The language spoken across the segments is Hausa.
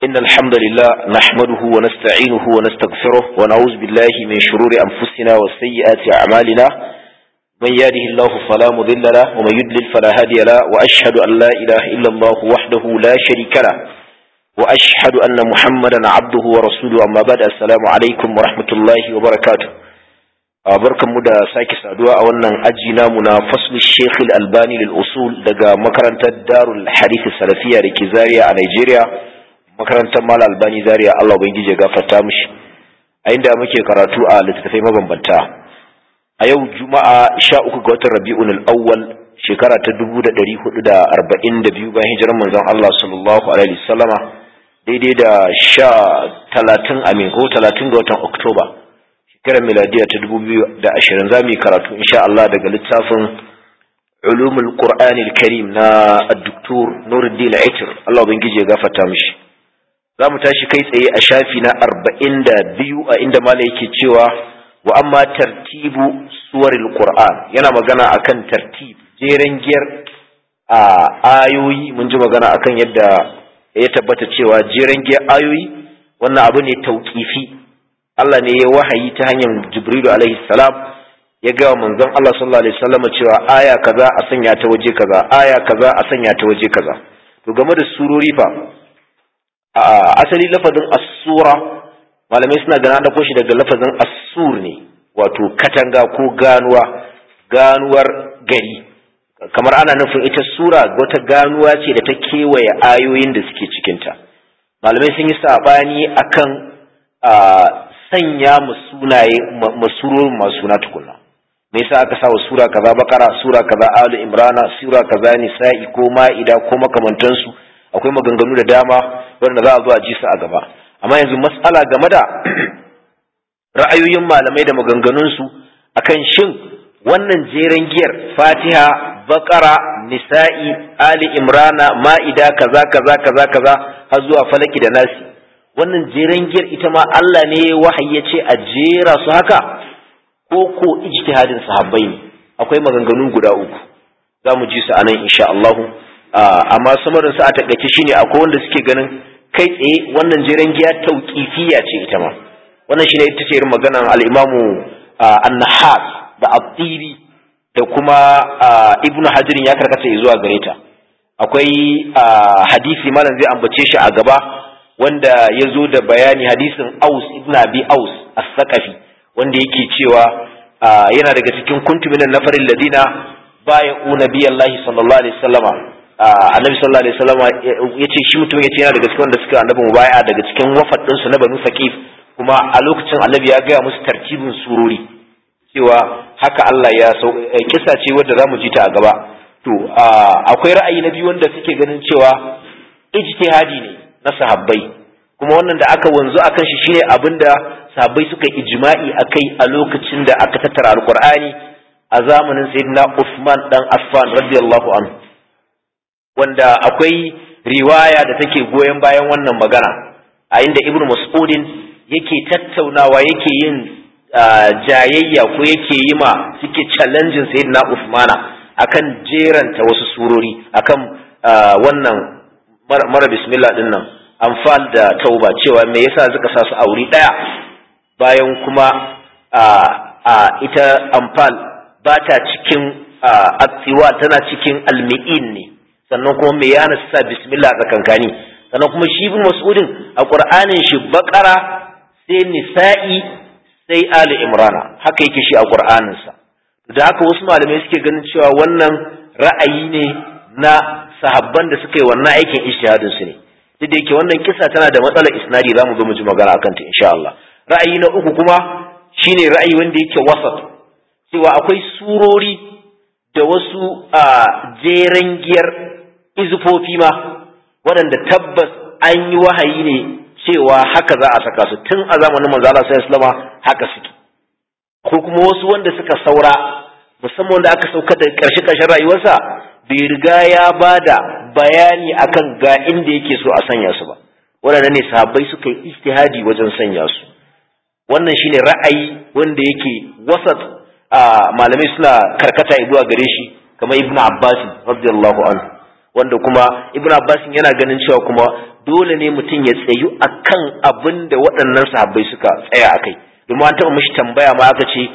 إن الحمد لله نحمده ونستعينه ونستغفره ونعوذ بالله من شرور أنفسنا وسيئات أعمالنا من يهده الله فلا مضل له ومن يضلل فلا هادي له وأشهد أن لا إله إلا الله وحده لا شريك له وأشهد أن محمدا عبده ورسوله أما بعد السلام عليكم ورحمة الله وبركاته barkan mu da sake saduwa a wannan aji namu na faslu Sheikh Al-Albani lil usul daga makarantar Darul Hadith Salafiya da ke Zaria a Nigeria makarantar Mal Albani Zaria Allah ubangije ya gafarta mishi a inda muke karatu a littattafai mabambanta a yau Juma'a 13 ga watan Rabiul Awwal shekara ta 1442 bayan hijirar manzon Allah sallallahu alaihi wasallama daidai da 30 amin ko 30 ga watan Oktoba shekarar miladiya ta dubu biyu da ashirin za mu yi karatu insha Allah daga littafin ulumul qur'anil karim na addoktor nuruddin aitir Allah ubangiji ya gafarta mishi za mu tashi kai tsaye a shafi na arba'in da biyu a inda mala yake cewa wa amma tartibu suwaril qur'an yana magana akan tartib jeren giyar a ayoyi mun ji magana akan yadda ya tabbata cewa jeren giyar ayoyi wannan abu ne tauƙifi Allah ne ya wahayi ta hanyar Jibrilu alaihi salam ya ga manzon Allah sallallahu alaihi wasallam cewa aya kaza a sanya ta waje kaza aya kaza a sanya ta waje kaza to game da surori fa a asali lafazin as-sura malamai suna gana da shi daga lafazin as-sur ne wato katanga ko ganuwa ganuwar gari kamar ana nufin ita sura wata ganuwa ce da ta kewaye ayoyin da suke cikinta malamai sun yi sabani akan sanya mu sunaye masurorin masu suna tukunna me yasa aka sa wa sura kaza bakara sura kaza alu imrana sura kaza nisa'i ko ma'ida ko makamantansu akwai maganganu da dama wanda za a zo a ji su a gaba amma yanzu mas'ala game da ra'ayoyin malamai da maganganun su akan shin wannan jeren giyar fatiha bakara nisa'i ali imrana ma'ida kaza kaza kaza kaza har zuwa falaki da nasi wannan jeren giyar ita ma Allah ne wahayi ya ce a jera su haka ko ko ijtihadin sahabbai ne akwai maganganu guda uku za mu ji su a nan insha Allah amma samarin su a takaice shine akwai wanda suke ganin kai tsaye wannan jeren giya tauqifiyya ce ita ma wannan shine ita ce irin maganar al-Imamu An-Nahas da At-Tibi da kuma Ibn Hajar ya karkata zuwa gare ta akwai hadisi malam zai ambace shi a gaba wanda ya zo da bayani hadisin aus ibn abi aus as-saqafi wanda yake cewa yana daga cikin kuntuminan nafarin ladina baya unabi Allah sallallahu alaihi wasallama annabi sallallahu alaihi wasallama yace shi mutum yace yana daga cikin wanda suka annabi mubaya daga cikin wafadin su na banu saqif kuma a lokacin annabi ya gaya musu tartibin surori cewa haka Allah ya sau kisa ce wadda zamu ji ta a gaba to akwai ra'ayi na biyu wanda suke ganin cewa ijtihadi ne na sahabbai kuma wannan da aka wanzu akan shi shine abinda sahabbai suka ijma'i akai a lokacin da aka tattara alqur'ani a zamanin sayyidina Uthman dan Affan radiyallahu anhu wanda akwai riwaya da take goyon bayan wannan magana a inda Ibn Mas'udin yake tattaunawa yake yin jayayya ko yake yi ma suke challenging sayyidina Uthmana akan jeranta wasu surori akan wannan mara bismillah din nan amfal da tauba cewa me yasa suka sa su a wuri daya bayan kuma a ita amfal ba ta cikin atsiwa tana cikin almi'in ne sannan kuma me yana sa bismillah tsakankani sannan kuma shi bin mas'udin a qur'anin shi bakara sai nisa'i sai ali imrana haka yake shi a qur'anin sa da haka wasu malamai suke ganin cewa wannan ra'ayi ne na sahabban da suka yi wannan aikin ijtihadin su ne duk da yake wannan kisa tana da matsalar isnadi zamu zo mu ji magana akan ta insha Allah ra'ayi na uku kuma shine ra'ayi wanda yake wasat cewa akwai surori da wasu a jeren giyar izufofi ma waɗanda tabbas an yi wahayi ne cewa haka za a saka su tun a zamanin manzo Allah sallallahu alaihi wasallam haka suke ko kuma wasu wanda suka saura musamman wanda aka sauka da ƙarshe ƙarshen rayuwarsa bai riga ya ba da bayani akan ga inda yake so a sanya su ba waɗanda ne sahabbai suka yi ijtihadi wajen sanya su wannan shine ra'ayi wanda yake wasat a malamai suna karkata zuwa gare shi kamar ibnu abbas radiyallahu anhu wanda kuma ibnu abbas yana ganin cewa kuma dole ne mutum ya tsayu akan abin da waɗannan sahabbai suka tsaya akai domin an taɓa mishi tambaya ma aka ce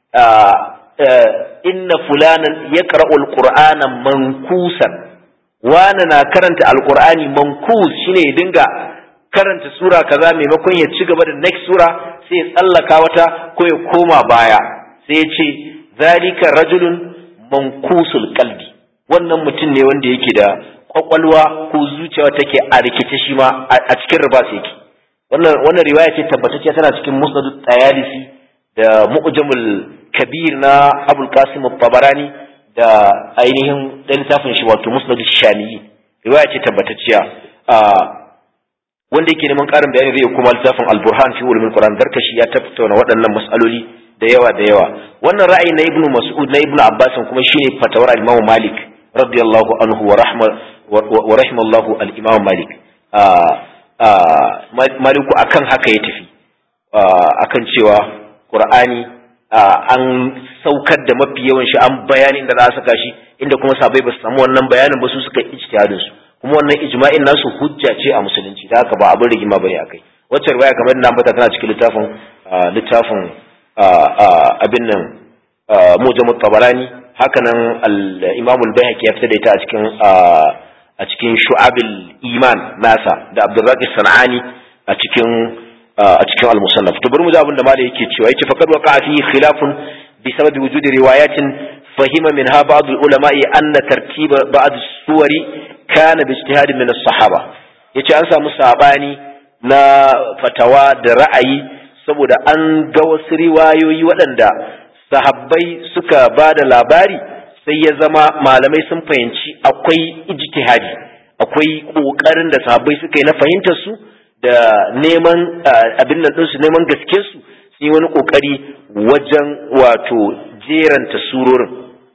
inna fulanan ya ƙara'u alƙur'ana mankusan wani na karanta alƙur'ani mankus shine ya dinga karanta sura kaza maimakon ya ci gaba da next sura sai ya tsallaka wata ko ya koma baya sai ya ce zalika rajulun mankusul qalbi wannan mutum ne wanda yake da kwakwalwa ko zuciya take a rikice shi ma a cikin riba sai yake wannan wannan riwaya ce tabbatacciya tana cikin musnad tayalisi da mu'jamul kabir na abul qasim tabarani da ainihin da littafin shi wato musnad shamiyi riwaya ce tabbatacciya wanda yake neman karin bayani zai kuma littafin al-burhan fi ulumul qur'an darkashi ya tattauna waɗannan mas'aloli da yawa da yawa wannan ra'ayi na ibnu mas'ud na ibnu abbas kuma shine fatawar al-imam malik radiyallahu anhu wa rahma wa rahimallahu al-imam malik maliku akan haka ya tafi akan cewa qur'ani an saukar da mafi yawan shi an bayanin da za a saka shi inda kuma sabai ba su samu wannan bayanin ba su suka ijtihadin su kuma wannan ijma'in nasu hujja ce a musulunci da haka ba abin rigima bane akai wacce riwaya kamar da ambata tana cikin littafin littafin abin nan mujamut tabarani hakanan al-imam al-bayhaqi ya fitar da ita a cikin a cikin shu'abil iman nasa da abdurraqi sanani a cikin a cikin al-musannaf to bari mu ji abin da malai yake cewa yace faqad waqa fi khilafun bi sababi wujudi riwayatin fahima minha ba'd al-ulama'i anna tartiba ba'd as-suwari kana bi ijtihad min as-sahaba yace an samu sabani na fatawa da ra'ayi saboda an ga wasu riwayoyi waɗanda sahabbai suka ba da labari sai ya zama malamai sun fahimci akwai ijtihadi akwai ƙoƙarin da sahabbai suka yi na fahimtar su da neman abin nan ɗinsu neman gaske su sun yi wani ƙoƙari wajen wato jeranta surorin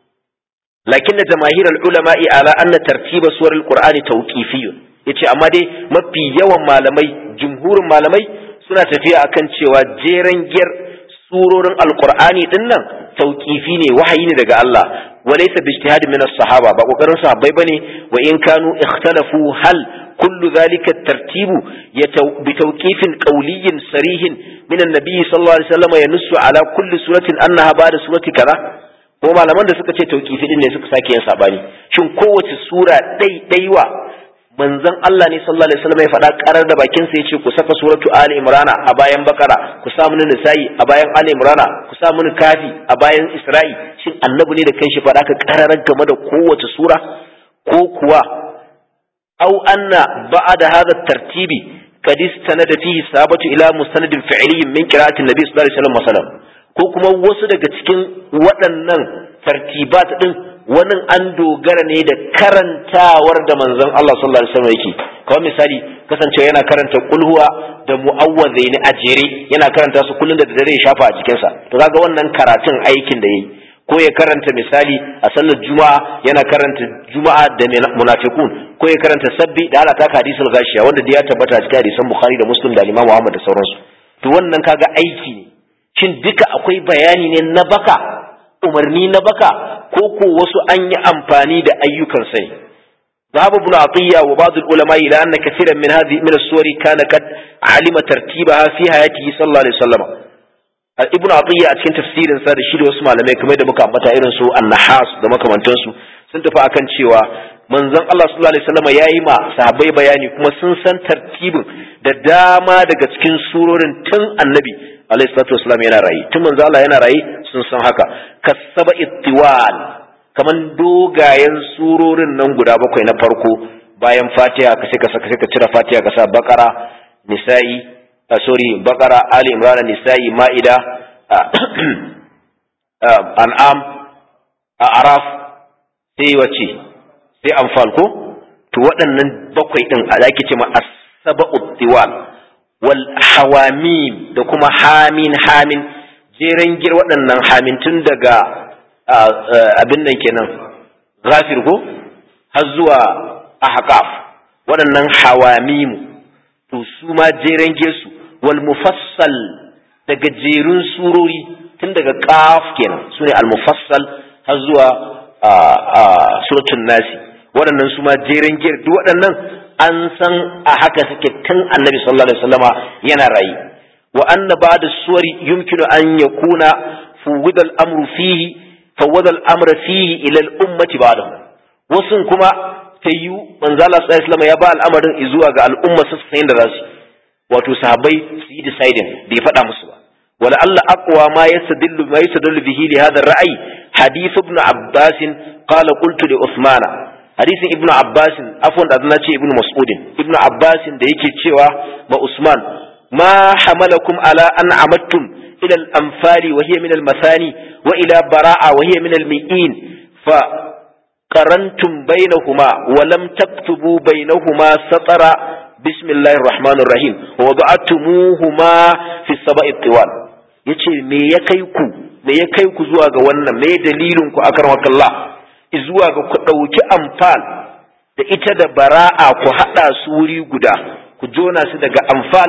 lakin da jamahir ulama'i ala anna tartiba suwar alqur'ani tawqifiyyun yace amma dai mafi yawan malamai jumhurin malamai suna tafiya akan cewa jeren giyar surorin alqur'ani din nan tauqifi ne wahayi ne daga Allah walaysa bi ijtihad min as-sahaba ba kokarin sahabbai bane wa in kanu ikhtalafu hal kullu dhalika at-tartibu bi tawqifin qawliyyin sarihin min an-nabi sallallahu alaihi wasallam yanussu ala kulli suratin annaha ba'da surati kaza ko malaman da suka ce tauqifi din ne suka sake yin sabani shin kowace sura ɗaiɗaiwa manzon Allah ne sallallahu alaihi wasallam ya faɗa karar da bakin sa yace ku saka suratu ali imrana a bayan bakara ku sa mun nisa'i a bayan ali imrana ku sa mun kafi a bayan isra'i shin annabi ne da kanshi faɗa ka kararar game da kowace sura ko kuwa aw anna ba'da hadha tartibi qad istanada fihi sabatu ila mustanadin fi'liyyin min qira'ati nabi sallallahu alaihi wasallam masalan ko kuma wasu daga cikin waɗannan tartibat din wani an dogara ne da karantawar da manzon Allah sallallahu alaihi wasallam yake kawai misali kasancewa yana karanta kulhuwa da mu'awwazaini a jere yana karanta su kullun da dare ya shafa a jikin sa to kaga wannan karatun aikin da yayi ko ya karanta misali a sallar juma'a yana karanta juma'a da munafiqun ko ya karanta sabbi da ala taka hadisul gashiya wanda da ya tabbata cikin hadisan bukhari da muslim da imam Muhammad da sauransu to wannan kaga aiki ne shin duka akwai bayani ne na baka umarni na baka ko ko wasu an yi amfani da ayyukan sai ذهب ابن عطية وبعض العلماء إلى أن كثيرا من هذه من السور كان قد علم ترتيبها في حياته صلى الله عليه وسلم ابن عطية أتكن تفسير سادة شيء واسمع لما كما يدى مكا متى إرن سو النحاس da makamantansu sun tafi akan cewa manzon Allah sallallahu alaihi wasallam yayi ma sahabbai bayani kuma sun san tartibin da dama daga cikin surorin tun annabi alaihi salatu wasallam yana rayi tun manzo Allah yana rayi sun san haka kasaba ittiwal kaman dogayen surorin nan guda bakwai na farko bayan Fatiha ka sai ka saka sai ka cire Fatiha ka sa Baqara Nisa'i uh, sorry Baqara Ali Imran Nisa'i Ma'ida An'am Araf sai wace sai Anfal ko to waɗannan bakwai din a zaki ce ma as-sab'u tiwal wal hawamim da kuma hamin hamin jeren gir waɗannan hamin tun daga abin nan kenan ghafir ko har zuwa ahqaf waɗannan hawamimu to su ma jeren su wal mufassal daga jerun surori tun daga qaf kenan sune al mufassal har zuwa suratul nasi waɗannan su ma jeren gir duk waɗannan an san a haka suke tun annabi sallallahu alaihi wasallama yana rayi wa anna ba'da suwari yumkinu an yakuna fuwida al-amru fihi fawwada al-amra fihi ila al-ummati ba'dahu wasun kuma tayyu manzo Allah sallallahu alaihi wasallama ya ba al'amarin zuwa ga al'umma su san da zasu wato sahabbai su yi deciding bai faɗa musu ba wala Allah aqwa ma yastadillu ma yastadillu bihi li hadha ar-ra'y hadith ibn Abbas qala qultu li Uthman hadisin ibn Abbas afwan da na ce ibn Mas'ud ibn Abbas da yake cewa ma Usman ma hamalakum ala an amattum ila al-anfali wa hiya min al-masani wa ila bara'a wa hiya min al-mi'in fa qarantum bainahuma wa lam taktubu bainahuma satara بسم الله الرحمن الرحيم ووضعتموهما في السبع الطوال yace me ya kai ku me ya kai ku zuwa ga wannan me dalilin ku akan wakallah zuwa ga ku dauki amfal da ita da bara'a ku hada su wuri guda ku jona su daga amfal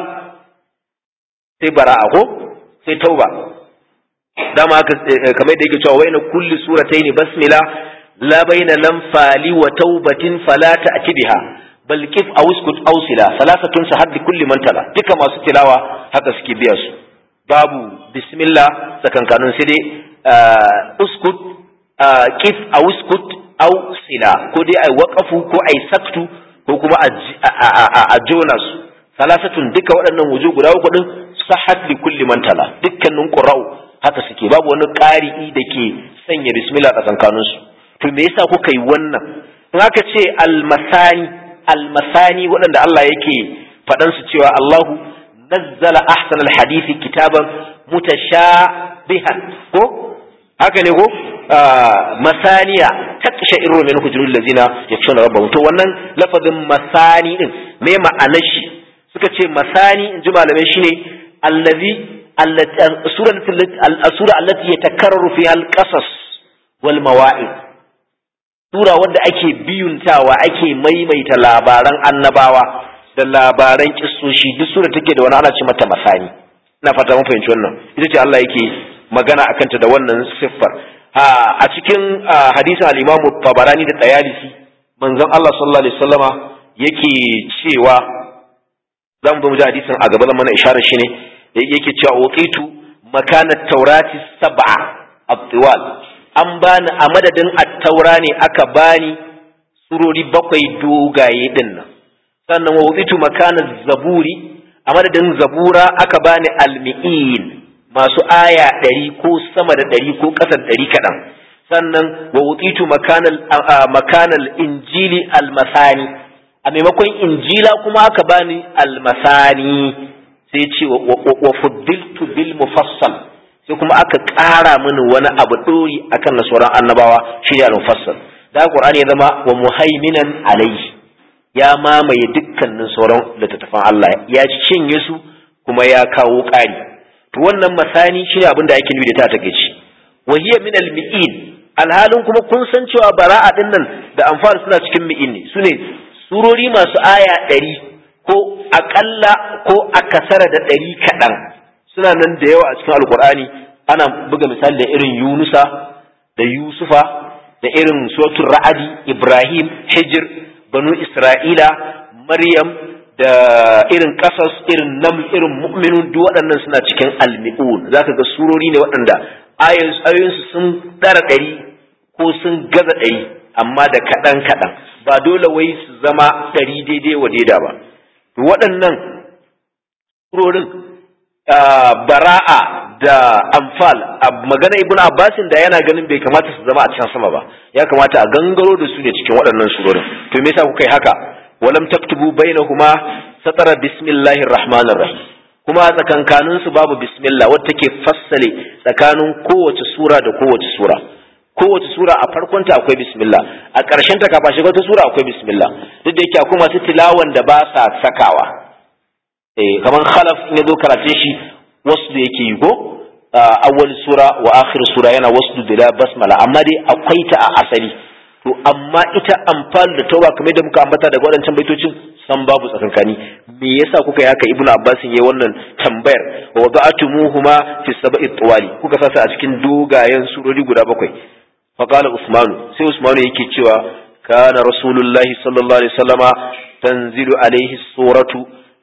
sai bara'a ko sai tauba dama haka kamar da yake cewa waina kulli surataini basmila la baina lamfali wa taubatin fala ta'ti biha bal kif aw uskut aw sila salasatun sahad li kulli man tala duka masu tilawa haka suke biya su babu bismillah sakankanun sai dai uskut kif aw uskut aw sila ko dai ai waqafu ko ai saktu ko kuma a jona su salasatun duka waɗannan wuju guda uku din sahad li kulli man tala dukkanin qura'u haka suke babu wani ƙari'i da ke sanya bismillah tsakankanin su to me yasa kuka yi wannan in aka ce almasani almasani waɗanda Allah yake faɗan su cewa Allahu nazzala ahsan alhadisi kitaban mutashabihan ko haka ne ko masaniya taksha irru min hujurul lazina yakshuna rabbahum to wannan lafazin masani din me ma'anar shi suka ce masani in ji malamai shine allazi السورة التي يتكرر فيها القصص والمواعظ sura wadda ake biyuntawa ake maimaita labaran annabawa da labaran kissoshi duk sura take da wani ana ce mata masani ina fata mun fahimci wannan ita ce Allah yake magana akan ta da wannan siffar a cikin hadisin al-Imam Tabarani da Tayalisi manzon Allah sallallahu alaihi wasallama yake cewa zan zo mu ji hadisin a gaba zan mana isharar shi ne yake cewa uqitu makanat taurati sab'a at-tiwal an bani a madadin at-taura ne aka bani surori bakwai dogaye din nan sannan wa uqitu makanat zaburi a madadin zabura aka bani al-mi'in masu aya ɗari ko sama da ɗari ko ƙasa da ɗari kaɗan sannan wa uqitu makanal makanal injili al-masani a maimakon injila kuma aka bani al-masani sai ce wa fuddiltu bil mufassal sai kuma aka ƙara mini wani abu ɗori akan na sauran annabawa shi ne al-mufassal da qur'ani ya zama wa muhaiminan alayhi ya mamaye dukkanin sauran littattafan Allah ya cinye su kuma ya kawo ƙari to wannan masani shi ne abin da ake nufi da ta take ci wa hiya min al-mi'in alhalin kuma kun san cewa bara'a din nan da amfani suna cikin mi'in ne sune surori masu aya ɗari ko aƙalla ko akasara da ɗari kaɗan suna nan da yawa a cikin alkur'ani ana buga misali da irin yunusa da yusufa da irin suratul ra'adi ibrahim hijir banu isra'ila maryam da irin kasas irin nam irin mu'minun duk waɗannan suna cikin almi'un zaka ga surori ne waɗanda ayoyinsu sun ɗara ɗari ko sun gaza ɗari amma da kaɗan kaɗan ba dole wai su zama ɗari daidai wa daida ba waɗannan surorin bara'a da amfal magana ibn abbasin da yana ganin bai kamata su zama a can sama ba ya kamata a gangaro da su ne cikin waɗannan surorin to me yasa kuka yi haka walam taktubu bainahuma satara bismillahir rahmanir rahim kuma tsakankanin su babu bismillah wadda take fassale tsakanin kowace sura da kowace sura kowace sura a farkonta akwai bismillah a ƙarshen ta kafa shiga wata sura akwai bismillah duk da yake akwai masu tilawan da ba sa sakawa eh kaman khalaf ne zo karatun shi wasu da yake yi go awwal sura wa akhir sura yana wasu bila basmala amma dai akwai ta a asali to amma ita amfani da tauba kamar da muka ambata daga waɗancan baitocin san babu tsakankani me yasa kuka yi haka ibnu abbas yayi wannan tambayar wa wada'atumuhuma fi sab'i tawali kuka sasa a cikin dogayen surori guda bakwai fa qala usmanu sai usmanu yake cewa kana rasulullahi sallallahu alaihi wasallama tanzilu alaihi suratu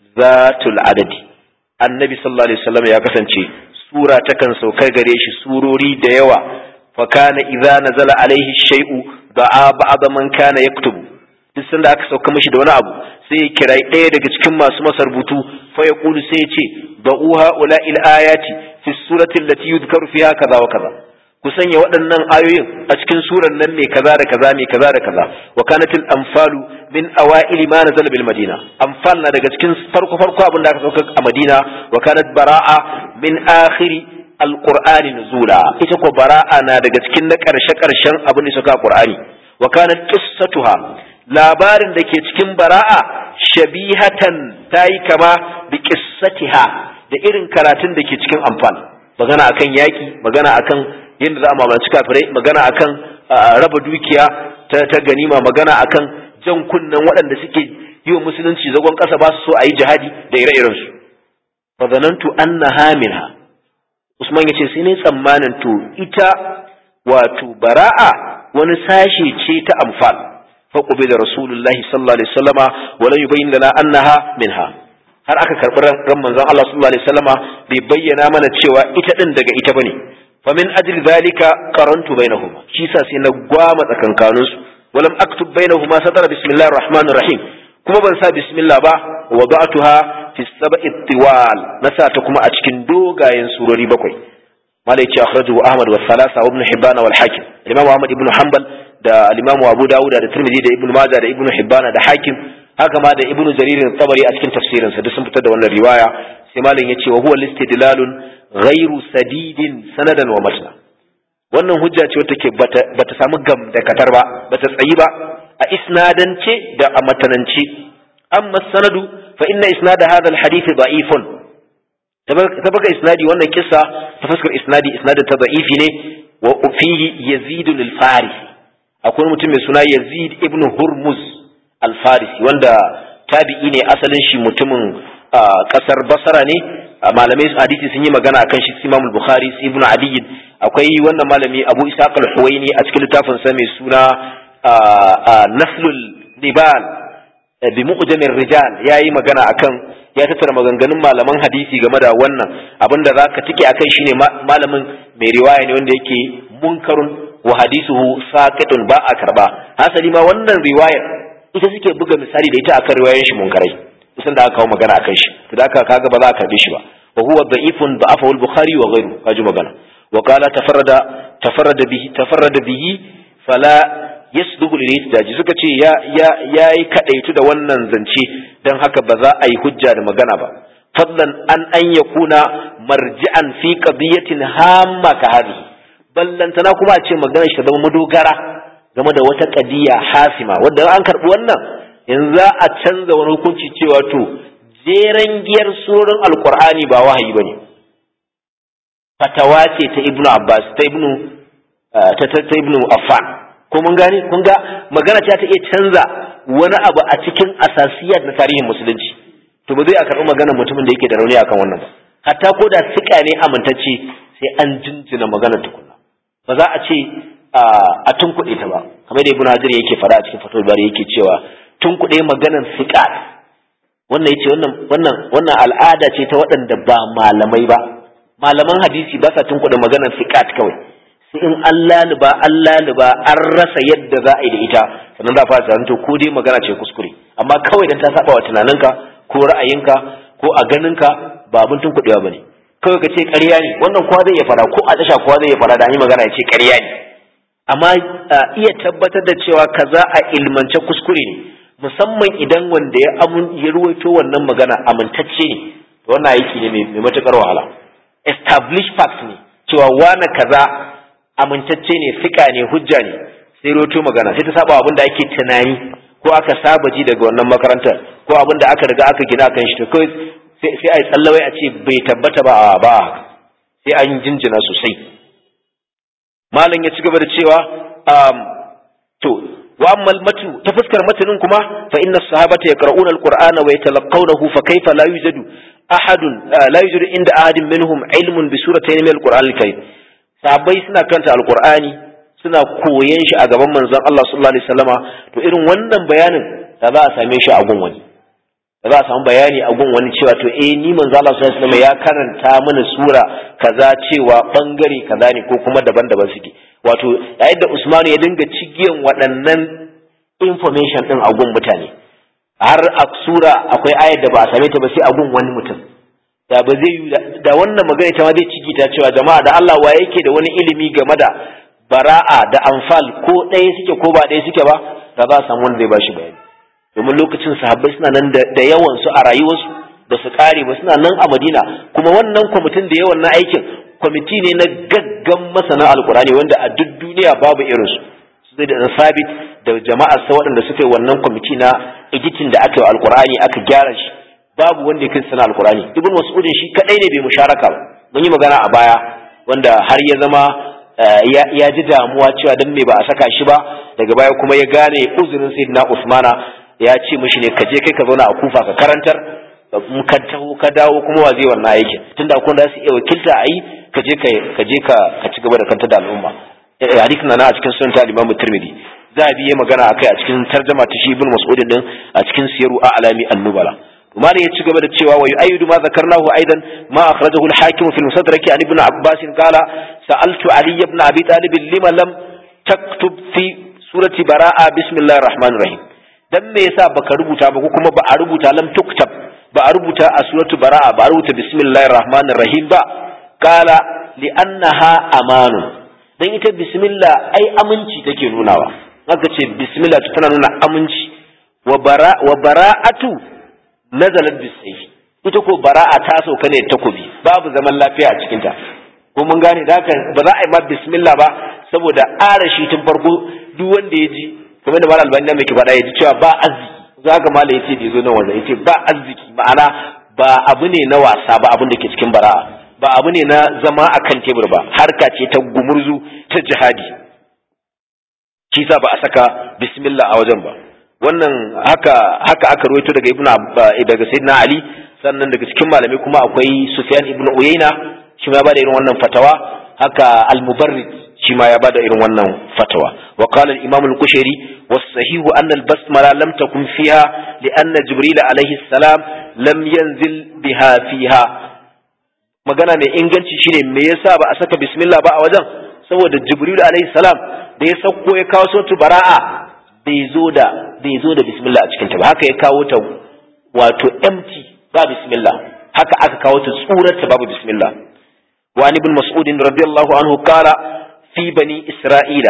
zatul adadi annabi sallallahu alaihi wasallam ya kasance sura takan sauka gare shi surori da yawa fa kana idza nazala alaihi shay'u da'a ba'd man kana yaktubu duk sanda aka sauka mishi da wani abu sai ya kira ɗaya daga cikin masu masa rubutu fa ya kulu sai ya ce da'uha ula il ayati fi surati allati yudhkaru fiha kaza wa kaza ku sanya waɗannan ayoyin a cikin suran nan mai kaza da kaza mai kaza da kaza wa kanatil anfalu min awaili ma nazala bil madina anfal na daga cikin farko farko abin da aka sauka a madina wa kanat bara'a min akhiri alqur'ani nuzula ita ko bara'a na daga cikin na karshe karshen abin da suka qur'ani wa kanat qissatuha labarin da ke cikin bara'a shabihatan tayi kama bi qissatiha da irin karatun da ke cikin anfal magana akan yaki magana akan yadda za a mamaci kafirai magana akan raba dukiya ta ganima magana akan jan kunnen waɗanda suke yi wa musulunci zagon ƙasa ba su so a yi jihadi da ire-irensu fa zanantu anna hamilha usman yace sai ne tsammanin to ita wato bara'a wani sashe ce ta amfal fa da rasulullahi sallallahu alaihi wasallama wa la yubayyin lana annaha minha har aka karɓi ran manzon Allah sallallahu alaihi wasallama bai bayyana mana cewa ita din daga ita bane فمن أجل ذلك قرنت بينهما شيسا سينا قوام تكنكانوس ولم أكتب بينهما سطر بسم الله الرحمن الرحيم كما بنسى بسم الله با وضعتها في السبع الطوال نسا تكما أتكن دوغا ينسوري بكوي ما ليتي أخرجه أحمد والثلاثة وابن حبان والحاكم الإمام أحمد ابن حنبل دا الإمام أبو داود دا الترمذي دا ابن ماجه دا ابن حبان دا حاكم haka ma da ibnu jarir tabari a cikin tafsirinsa duk sun fitar da wannan riwaya sai malam yace wa huwa listidlalun ghairu sadidin sanadan wa matna wannan hujja ce wata ke bata samu gam da katar ba bata tsayi ba a isnadance da a matanance amma sanadu fa inna isnad hadha alhadith da'ifun tabaka isnadi wannan kissa ta fuskar isnadi isnadin ta da'ifi ne wa fihi yazid al-farisi akwai mutum mai suna yazid ibn hurmuz al-farisi wanda tabi'i ne asalin shi mutumin kasar basara ne malamai hadisi sun yi magana akan shi Imam Bukhari Ibn Adi akwai wannan malami Abu Ishaq al-Huwaini a cikin littafin sa mai suna Naslul Nibal bi mu'jamir rijal yayi magana akan ya tattara maganganun malaman hadisi game da wannan abinda zaka tike akai shine malamin mai riwaya ne wanda yake munkarun wa hadisuhu saqitun ba a karba hasali ma wannan riwayar ita suke buga misali da ita akan riwayoyin shi munkarai kusan da aka kawo magana akan shi to da aka kaga ba za a karbe shi ba wa huwa da'ifun da'afahu al-bukhari wa ghayru kaji magana wa qala tafarrada tafarrada bihi tafarrada bihi fala yasduqu lil ihtijaji suka ce ya ya yayi kadaitu da wannan zance dan haka ba za a yi hujja da magana ba fadlan an an yakuna marji'an fi qadiyatin hamma ka hadhihi ballantana kuma a ce magana shi ta zama madogara game da wata kadiya hasima wanda an karbi wannan yanzu za a canza wani hukunci cewa to jeren giyar surorin alkur'ani ba wahayi bane fatawa ce ta ibnu abbas ta ibnu ta ta ibnu affan ko mun gane kun ga magana ce ta iya canza wani abu a cikin asasiyat na tarihin musulunci to ba zai a karɓi maganar mutumin da yake da rauni akan wannan ba hatta ko da sika ne amintacce sai an jinjina maganar tukunna ba za a ce a tunkuɗe ta ba kamar da ibnu hajar yake faɗa a cikin fatawar bari yake cewa tunkuɗe maganar sikat wannan yace wannan wannan wannan al'ada ce ta waɗanda ba malamai ba malaman hadisi ba sa tunkuɗe maganar sikat kawai sai in an laluba an laluba an rasa yadda za a yi da ita sannan za a fara tunanin to ko dai magana ce kuskure amma kawai dan ta saba wa tunaninka ko ra'ayinka ko a ganinka ba abin tunkuɗewa bane kawai ka ce ƙarya ne wannan kowa zai iya fara ko a tasha kowa zai iya fara da an yi magana ya ce ƙarya ne amma iya tabbatar da cewa kaza a ilmance kuskure ne musamman idan wanda ya amun ya ruwaito wannan magana amintacce ne to wannan aiki ne mai matukar wahala establish fact ne cewa wani kaza amintacce ne fika ne hujja ne sai ruwaito magana sai ta saba abin da ake tunani ko aka saba ji daga wannan makarantar ko abin da aka riga aka gina kan shi to kawai sai a yi tsallawai a ce bai tabbata ba a ba sai an jinjina sosai malam ya ci gaba da cewa to wa amma matu ta fuskar matanin kuma fa inna sahabata yaqra'una alqur'ana wa yatalaqawnahu fa kayfa la yujadu ahadun la yujadu inda ahadin minhum ilmun bi suratayn min alqur'an alkarim sahabbai suna karanta alqur'ani suna koyan shi a gaban manzon Allah sallallahu alaihi wasallama to irin wannan bayanin da za a same shi a gun wani da za a samu bayani a gun wani cewa to eh ni manzon Allah sallallahu alaihi wasallama ya karanta mana sura kaza cewa bangare kaza ne ko kuma daban-daban suke wato yayin da Usman ya dinga cigiyan waɗannan information din a gun mutane har a sura akwai ayar da ba a same ta ba sai a gun wani mutum da ba zai yi da wannan magana ta ma zai ciki ta cewa jama'a da Allah wa yake da wani ilimi game da bara'a da anfal ko ɗaya suke ko ba ɗaya suke ba da za a samu wanda zai bashi bayani domin lokacin sahabbai suna nan da yawan su a rayuwarsu ba su kare ba suna nan a Madina kuma wannan kwamitin da yawan na aikin kwamiti ne na gaggan masana alkurani wanda a duk duniya babu irinsu su zai da sabit da jama'ar sa waɗanda suka yi wannan kwamiti na editin da aka yi alkurani aka gyara shi babu wanda ya kai sana alkurani ibn mas'udin shi kadai ne bai musharaka ba mun yi magana a baya wanda har ya zama ya ji damuwa cewa dan me ba a saka shi ba daga baya kuma ya gane uzurin sayyidina usmana ya ce mishi ne ka je kai ka zauna a kufa ka karantar in ka taho ka dawo kuma wa zai wannan aikin tunda akwai da su iya wakilta a yi ka je ka je ka ci gaba da kanta da al'umma hadisin na a cikin sunan ta Imam Tirmidhi za a biye magana akai a cikin tarjuma ta shi Ibn Mas'ud din a cikin siyaru a'lami an-nubala Umar ya ci gaba da cewa wa yu'ayyidu ma zakarnahu aidan ma akhrajahu al-Hakim fi al-Mustadrak an Ibn Abbas qala sa'altu Ali ibn Abi Talib lima lam taktub fi surati bara'a bismillahir rahmanir rahim dan me yasa baka rubuta ba ko kuma ba a rubuta lam tuktab ba a rubuta a suratu bara'a ba a rubuta bismillahir rahmanir rahim ba qala li annaha amanun dan ita bismillah ai aminci take nunawa haka ce bismillah tana nuna aminci wa bara wa bara'atu nazalat bisayf ita ko bara'a ta sauka ne takobi babu zaman lafiya a cikin ta ko mun gane da haka ba za a yi ma bismillah ba saboda arashi tun farko duk wanda ya ji kamar da malam albani mai ke faɗa ya ji cewa ba arziki za ga malam yace da yazo nan wannan yace ba arziki ma'ana ba abu ne na wasa ba abin da ke cikin bara'a ba abu ne na zama a kan tebur ba harka ce ta gumurzu ta jihadi shi sa ba a saka bismillah a wajen ba wannan haka haka aka ruwaito daga ibnu daga sayyidina ali sannan daga cikin malamai kuma akwai sufyan ibnu uyayna shi ma ya bada irin wannan fatawa haka al-mubarrid shi ma ya bada irin wannan fatawa wa qala al-imam al-kushairi was-sahihu anna al-basmala lam takun fiha li anna jibril alayhi salam lam yanzil biha fiha magana mai inganci shine me yasa ba a saka bismillah ba a wajen saboda jibril alayhi salam da ya sauko ya kawo sautu bara'a bai zo da bai zo da bismillah a cikin ta ba haka ya kawo ta wato empty ba bismillah haka aka kawo ta tsurar ta babu bismillah wa ibn mas'ud radiyallahu anhu qala fi bani isra'ila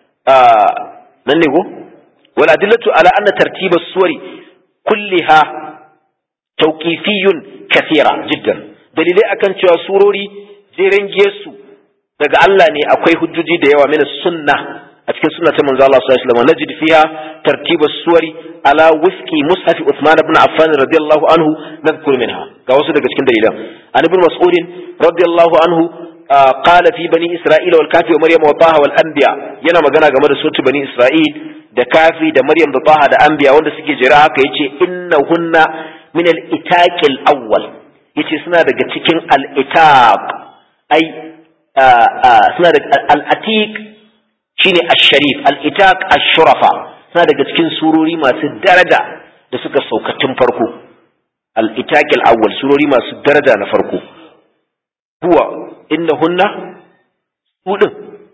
nan ne go wal adillatu ala anna tartiba suwari kulliha tawqifiyyun kathira jiddan dalilai akan cewa surori jeren su daga Allah ne akwai hujjoji da yawa mina sunna a cikin sunna ta manzo Allah sallallahu alaihi wasallam najid fiha tartiba suwari ala wifqi mushaf Uthman ibn Affan radiyallahu anhu nadhkur minha ga wasu daga cikin dalilan an ibn Mas'ud radiyallahu anhu قال في بني إسرائيل والكافي ومريم وطه والأنبياء yana magana game da sotu bani Isra'il da kafi da Maryam da Taha da Anbiya wanda suke jira haka yace innahunna min al-itaqil awwal yace suna daga cikin al-itaq ai suna daga al-atiq shine ash-sharif al-itaq ash-shurafa suna daga cikin surori masu daraja da suka sauka tun farko al-itaq al-awwal surori masu daraja na farko huwa innahunna hudun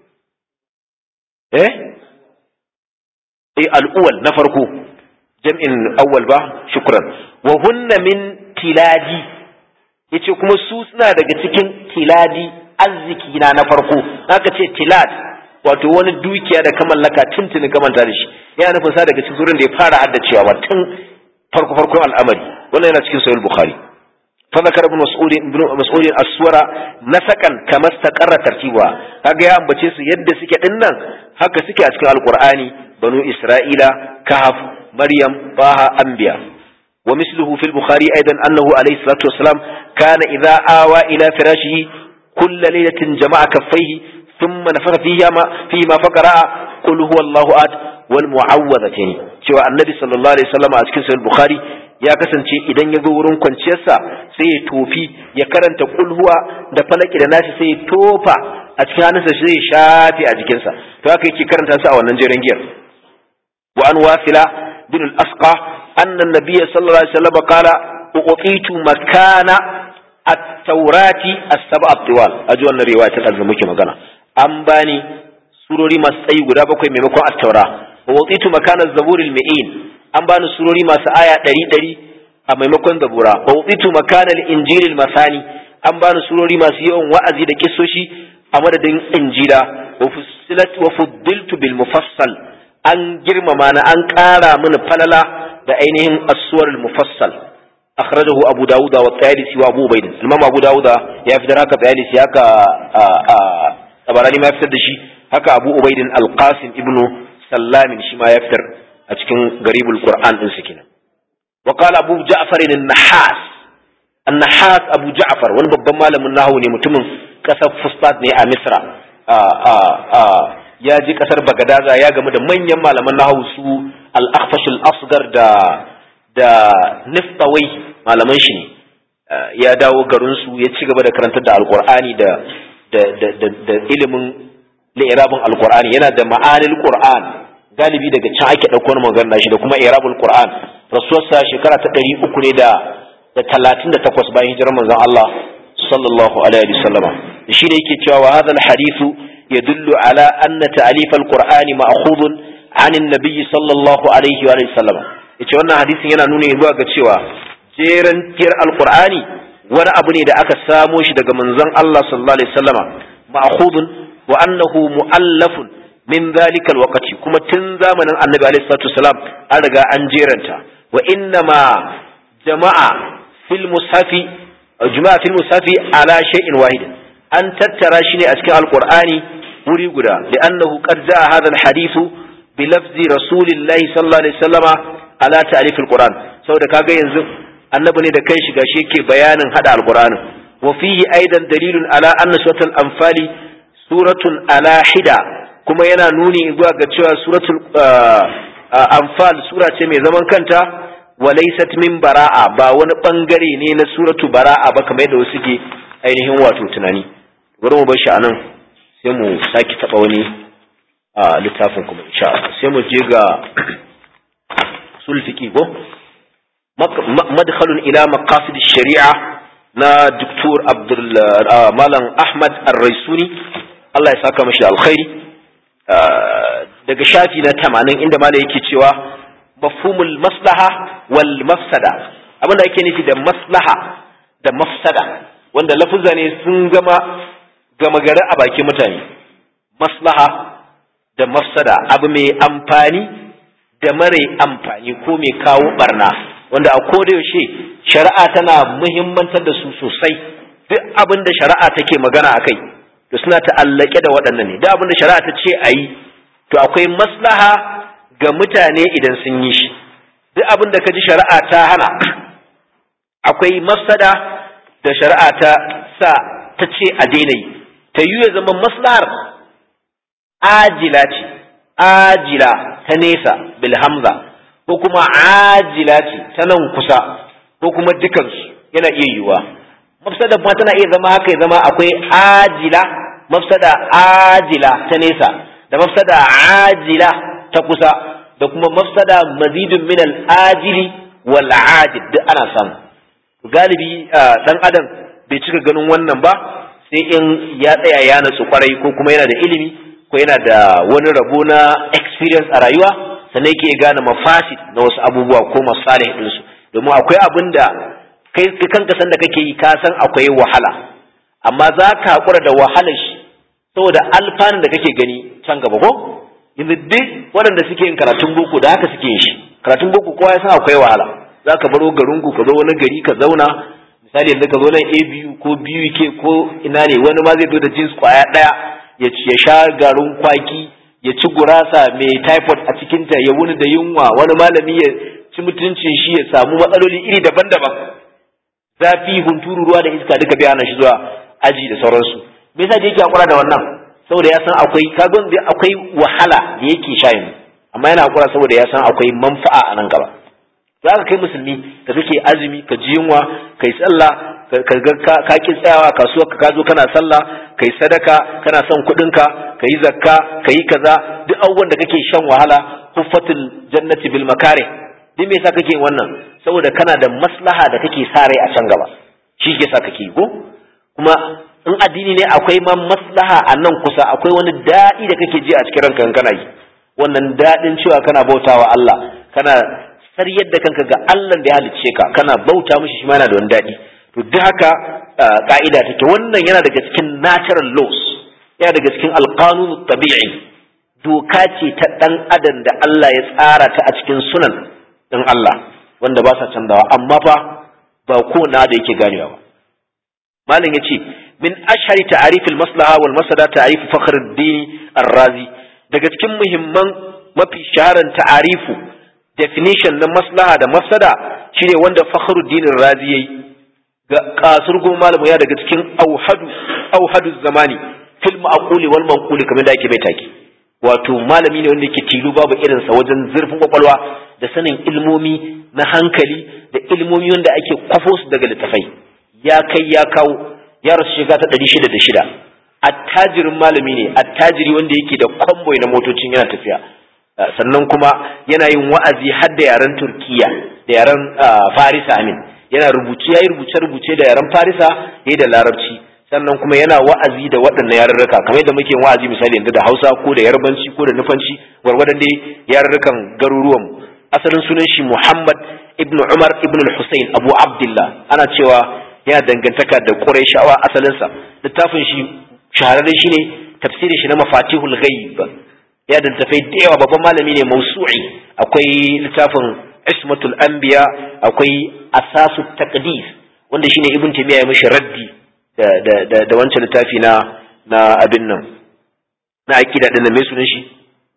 eh eh al-awwal na farko jam'in awwal ba shukran wa hunna min tiladi yace kuma su suna daga cikin tiladi arziki na na farko haka ce tilad wato wani dukiya da ka mallaka tuntuni ka manta da shi yana nufin sa daga cikin zurin da ya fara haddacewa ba tun farko farkon al'amari wannan yana cikin sahih bukhari fa zakara ibn mas'ud ibn mas'ud as-suwara nasakan kama istaqarra tartibuha kaga ya ambace su yadda suke dinnan haka suke a cikin alqur'ani banu isra'ila kahf maryam baha anbiya ومثله في البخاري أيضا أنه عليه الصلاة والسلام كان إذا آوى إلى فراشه كل ليلة جمع كفيه ثم نفخ فيهما فيما فقرأ قل هو الله أحد والمعوذتين cewa annabi sallallahu alaihi wasallam a cikin sahih bukhari ya kasance idan ya zo wurin kwanciyarsa sai ya tofi ya karanta kulhuwa da falaki da nashi sai ya tofa a cikin hannunsa shi zai shafe a jikinsa to haka yake karanta su a wannan jeren giyar wa an wasila bin al-asqa anna an-nabiy sallallahu alaihi wasallam qala uqitu makana at-taurati as-sab'a at-tiwal aji wannan riwaya ta da muke magana an bani surori masu tsayi guda bakwai maimakon at-taura wa uqitu makana az-zabur al-mi'in an bani surori masu aya ɗari ɗari a maimakon zabura wa uqitu makana al-injil al-masani an bani surori masu yawan wa'azi da kissoshi a madadin injila wa fussilat wa fuddiltu bil mufassal an girmama na an ƙara mini falala da ainihin as-suwar al-mufassal akhrajahu abu dawud wa tayalisi wa abu ubayd imam abu dawud ya fitar haka tayalisi haka tabarani ma ya fitar da shi haka abu ubayd al-qasim ibnu sallamin shi ma ya fitar a cikin garibul qur'an din su kenan wa qala abu ja'far an-nahas an-nahas abu ja'far wani babban malamin nahwu ne mutumin kasar fustat ne a misra ya ji kasar bagadaza ya gamu da manyan malaman nahwu su al-akhfash al-asghar da da niftawai malaman shi ne ya dawo garin su ya ci gaba da karantar da alqur'ani da da da da ilimin li'irabin alqur'ani yana da ma'anil qur'an galibi daga can ake ɗauko wani magana shi da kuma irabul qur'an rasuwarsa shekara ta ɗari uku ne da da talatin da takwas bayan hijirar manzon Allah sallallahu alaihi wasallama shi ne yake cewa wa hadha alhadithu yadullu ala anna ta'lif alqur'ani ma'khudun an an-nabiy sallallahu alaihi wa sallama yace wannan hadisin yana nuna zuwa ga cewa jeran tiyar alqur'ani wani abu ne da aka samo shi daga manzon Allah sallallahu alaihi wasallama ma'khudun wa annahu mu'allafun min zalika alwaqti kuma tun zamanin annabi alaihi salatu wasalam an riga an jeranta wa inna ma jama'a fil mushafi jama'a fil mushafi ala shay'in wahid an tattara shi ne a cikin alqur'ani wuri guda li'annahu qad jaa hadha alhadithu bi lafzi rasulillahi sallallahu alaihi wasallama ala ta'rif alquran saboda kaga yanzu annabi ne da kai shi gashi yake bayanin hada alqur'ani wa fihi aidan dalilun ala anna suratul anfali suratun ala hida kuma yana nuni zuwa ga cewa suratul anfal sura ce mai zaman kanta walaysat min bara'a ba wani bangare ne na suratu bara'a ba kamar yadda wasu ke ainihin wato tunani bari mu bar shi anan sai mu saki taba wani littafin kuma insha Allah sai mu je ga sulfiki go madkhalun ila maqasid shari'a na Dr. Abdul Malam Ahmad Ar-Raisuni Allah ya saka mashi alkhairi daga shafi na tamanin inda mala yake cewa mafhumul maslaha wal mafsada abinda ake nufi da maslaha da mafsada wanda lafuzza ne sun gama gama gari a bakin mutane maslaha da mafsada abu mai amfani da mare amfani ko mai kawo barna wanda a koda yaushe shari'a tana muhimmantar da su sosai duk abin da shari'a take magana a kai to suna ta'allake da waɗannan ne da abin da shari'a ta ce a yi to akwai maslaha ga mutane idan sun yi shi duk abin da ka ji shari'a ta hana akwai mafsada da shari'a ta sa ta ce a daina yi ta yi ya zama maslahar ajila ce ajila ta nesa bil hamza ko kuma ajila ce ta nan kusa ko kuma dukansu yana iya yiwuwa mafsada kuma tana iya zama haka ya zama akwai ajila mafsada ajila ta nesa da mafsada ajila ta kusa da kuma mafsada mazidun min al-ajili wal ajil duk ana samu galibi dan adam bai cika ganin wannan ba sai in ya tsaya ya natsu kwarai ko kuma yana da ilimi ko yana da wani rabo na experience a rayuwa sannan yake gane mafasid na wasu abubuwa ko masalih ɗinsu domin akwai abin da kai kanka san da kake yi ka san akwai wahala amma za ka haƙura da wahalar shi saboda alfanun da kake gani can gaba ko yanzu duk waɗanda suke yin karatun boko da haka suke yin shi karatun boko kowa ya san akwai wahala za ka baro garinku ka zo wani gari ka zauna misali yanzu ka zo nan abu ko BUK ko ina ne wani ma zai zo da jins kwaya ɗaya ya sha garin kwaki ya ci gurasa mai typhoid a cikinta ya wuni da yunwa wani malami ya ci mutuncin shi ya samu matsaloli iri daban-daban zafi hunturu ruwa da iska duka biya shi zuwa aji da sauransu me yasa da yake hakura da wannan saboda ya san akwai kagon da akwai wahala da yake sha yanzu amma yana hakura saboda ya san akwai manfa'a a nan gaba za ka kai musulmi da kake azumi ka ji yunwa kai sallah ka ka ki tsayawa kasuwar ka zo kana sallah kai sadaka kana son kuɗin ka kai zakka kai kaza duk abubuwan da kake shan wahala huffatul jannati bil makare duk me yasa kake wannan saboda kana da maslaha da kake sa rai a can gaba shi ke sa kake ko kuma in addini ne akwai ma maslaha a nan kusa akwai wani daɗi da kake ji a cikin ranka kana yi wannan daɗin cewa kana bautawa Allah kana saryar da kanka ga Allah da ya halicce ka kana bauta mishi shi ma yana da wani daɗi to duk haka ka'ida take wannan yana daga cikin natural laws yana daga cikin alqanun tabi'i doka ce ta dan adam da Allah ya tsara ta a cikin sunan din Allah wanda ba sa canzawa amma fa ba ko na da yake ganewa ba malam yace min ashhari ta'arif al-maslaha wal masada ta'arif fakhruddin ar-razi daga cikin muhimman mafi shaharan ta'arifu definition na maslaha da mafsada shine wanda fakhruddin ar-razi yayi ga kasur goma malamu ya daga cikin auhadu auhadu zamani fil ma'quli wal manquli kamar da ake bai take wato malami ne wanda yake tilu babu irinsa wajen zurfin kwakwalwa da sanin ilmomi na hankali da ilmomi wanda ake kwafo su daga littafai ya kai ya kawo ya rasu shiga ta ɗari shida da shida attajirin malami ne attajiri wanda yake da kwamboi na motocin yana tafiya sannan kuma yana yin wa'azi har da yaren turkiya da yaren farisa amin yana rubuce ya yi rubuce-rubuce da yaren farisa ya yi da larabci sannan kuma yana wa'azi da waɗannan yarurruka kamar yadda muke wa'azi misali yanzu da hausa ko da yarbanci ko da nufanci gwargwadon dai yarurrukan garuruwan asalin sunan shi muhammad ibnu umar ibnu hussein abu abdullah ana cewa yana dangantaka da qurayshawa asalinsa littafin shi shahararre shine tafsirin shi na mafatihul ghaib ya da tafai da yawa babban malami ne mausu'i akwai littafin ismatul anbiya akwai asasu taqdis wanda shine ibn taymiya ya mishi raddi da da da wancan littafi na na abin nan na aqida din mai sunan shi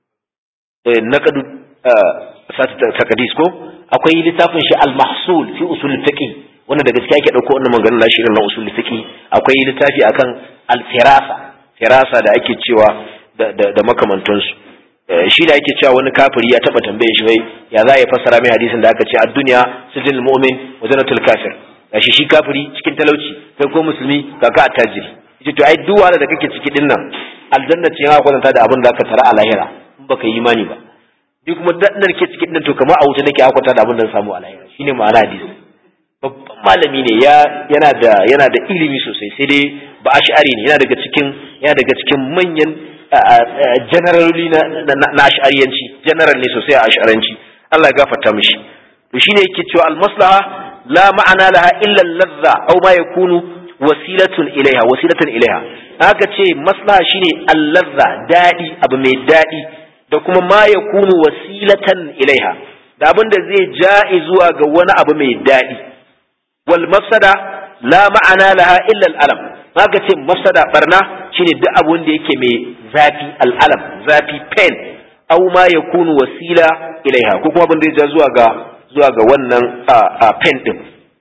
eh naqadu asasu taqdis ko akwai littafin shi al-mahsul fi usul fiqh wanda da gaskiya yake dauko wannan maganganun nashi irin na usul fiqh akwai littafi akan al-firasa firasa da ake cewa da da, da makamantansu shi da ake cewa wani kafiri ya taba tambaye shi wai ya za ya fassara mai hadisin da aka ce ad-dunya sijil mu'min wa jannatul kafir gashi shi kafiri cikin talauci kai ko musulmi ga ka attajiri yace to ai duk wanda da kake ciki din nan aljanna ce ya kwatanta da abin da aka tara a lahira in baka yi imani ba duk kuma da ke ciki din to kamar a wuta nake akwata da abin da samu a lahira shine ma'ana hadisi babban malami ne ya yana da yana da ilimi sosai sai dai ba ash'ari ne yana daga cikin yana daga cikin manyan generaloli na na ash'ariyanci general ne sosai a ash'aranci Allah ya gafarta mishi to shine yake cewa al maslaha la ma'ana laha illa al-ladha aw ma yakunu wasilatun ilaiha wasilatan ilaiha haka ce maslaha shine al-ladha dadi abu mai dadi da kuma ma yakunu wasilatan ilaiha da abin da zai ja'i zuwa ga wani abu mai dadi wal mafsada la ma'ana laha illa al-alam haka ce mafsada barna shine duk abu da yake mai zafi al-alam zafi pain aw ma yakunu wasila ilaiha ko kuma abin da ya ja zuwa ga zuwa ga wannan pen din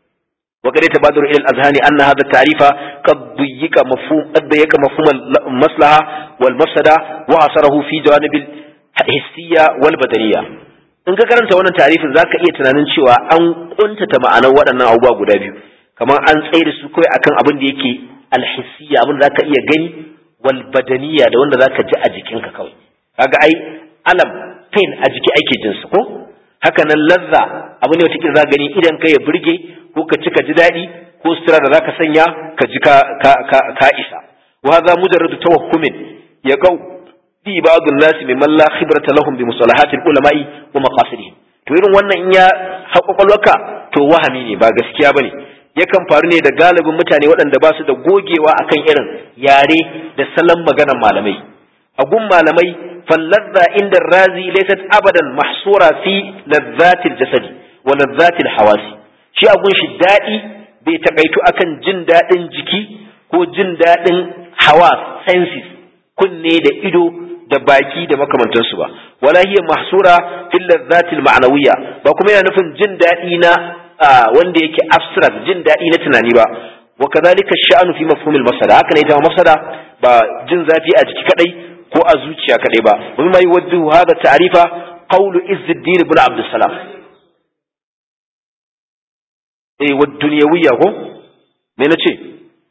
wa kare tabaduru ila al-azhani anna hadha at-ta'rifa qad dayyika mafhum qad dayyaka mafhum al-maslaha wal mafsada wa asarahu fi jawanib al-hissiyya wal badaniyya in ka karanta wannan ta'rifin zaka iya tunanin cewa an kuntata ma'anar waɗannan abubuwa guda biyu kamar an tsaye da su kawai akan abin da yake al-hissiyya abin da zaka iya gani wal badaniyya da wanda zaka ji a jikinka kawai kaga ai alam pain a jiki ake jinsa ko haka nan lazza abu ne wata za gani idan ka ya burge ko ka ci ka ji daɗi ko sutura da zaka sanya ka ji ka ka ka, ka isa wa hadha mujarradu tawahhumin ya qau fi ba'd an-nas mimman la khibrata lahum bi musalahat al-ulama'i wa maqasidihim to irin wannan in ya haƙwaƙwalwaka to wahami ne ba gaskiya bane yakan faru ne da galibin mutane waɗanda ba su da gogewa akan irin yare da salon maganar malamai a gun malamai فاللذة عند الرازي ليست أبدا محصورة في لذات الجسد ولذات الحواس شيء أقول شي دائي بيتقيتو أكن جن دائن جكي ko jin daɗin hawas senses kunne da ido da baki da makamantansu ba wala hiya mahsura fil ladhatil ma'nawiyya ba kuma yana nufin jin daɗi na wanda yake abstract jin daɗi na tunani ba wa kadhalika sha'anu fi mafhumil masada haka ne ita masada ba jin zafi a jiki kadai ko a zuciya kaɗai ba wani mai wadda hada ta'arifa qawlu izzuddin ibn abd salam eh wa dunyawiyya ko me na ce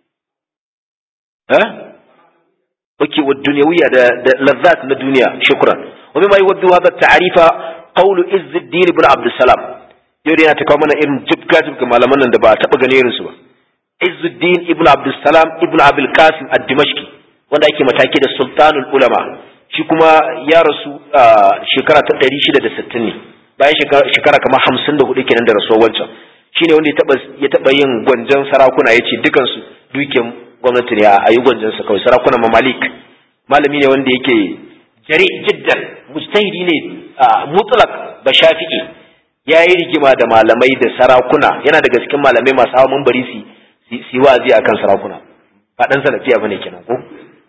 eh oke wa duniyawiya da da lazzat na duniya shukran wa mimma yuwaddu hadha ta'rifa qawlu izzuddin ibn abd salam yau da yana ta kawo mana irin jibga jibga malaman nan da ba taɓa ganin irinsu ba izzuddin ibn abd salam ibn abul qasim ad-dimashqi wanda ake mataki da sultanul ulama shi kuma ya rasu a shekara ta 660 ne bayan shekara kamar 54 kenan da rasuwar wancan shine wanda ya taba yin gwanjan sarakuna yace dukan su duken gwamnati ne a yi gwanjan sa kawai sarakunan mamalik malami ne wanda yake jari jiddan mujtahidi ne mutlaq ba shafi'i yayi rigima da malamai da sarakuna yana daga cikin malamai masu hawa mambari su su wazi akan sarakuna ba dan salafiya bane kenan ko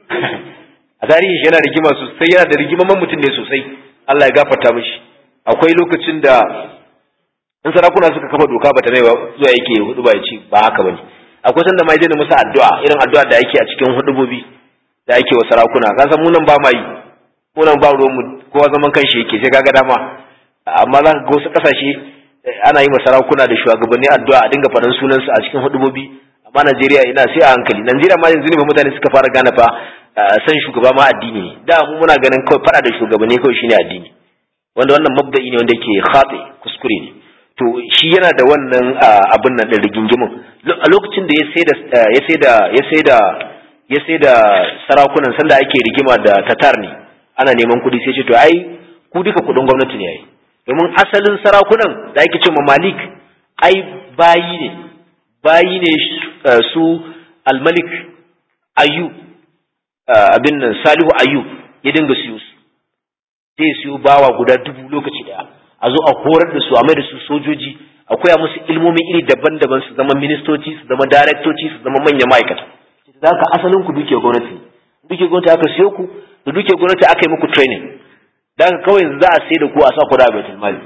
a tarihi shi yana rigima sosai yana da rigimaman mutum ne sosai Allah ya gafarta mishi akwai lokacin da in sarakuna suka kafa doka bata mai zuwa yake hudu ba ya ce ba haka bane akwai sanda ma yana musu addu'a irin addu'a da yake a cikin hudubobi da yake wa sarakuna ka san mu nan ba ma yi mu nan ba ruwan mu kowa zaman kanshi yake sai kaga dama amma za ka ga wasu kasashe ana yi wa sarakuna da shugabanni addu'a a dinga faɗan sunansu a cikin hudubobi amma Najeriya ina sai a hankali Najeriya ma yanzu ne ba mutane suka fara gane fa san shugaba ma addini ne da mu muna ganin kawai fada da shugabanni kawai shine addini wanda wannan mabda'i ne wanda yake khati kuskure ne to shi yana da wannan abin nan din rigingimin a lokacin da ya sai da ya sai da ya sai da ya sai da sarakunan sanda ake rigima da tatar ne ana neman kuɗi sai ce to ai ku duka kuɗin gwamnati ne ai domin asalin sarakunan da ake ce ma malik ai bayi ne bayi ne su almalik ayu abin nan salihu ayu ya dinga siyo su zai siyo bawa guda dubu lokaci daya a zo a horar da su a mai da su sojoji a koya musu ilmomi iri daban-daban su zama ministoci su zama daraktoci su zama manyan ma'aikata da haka asalin ku duke gwamnati duke gwamnati aka siyo ku da duke gwamnati aka yi muku training da haka kawai za a sai da ku a sa ku da baitul mali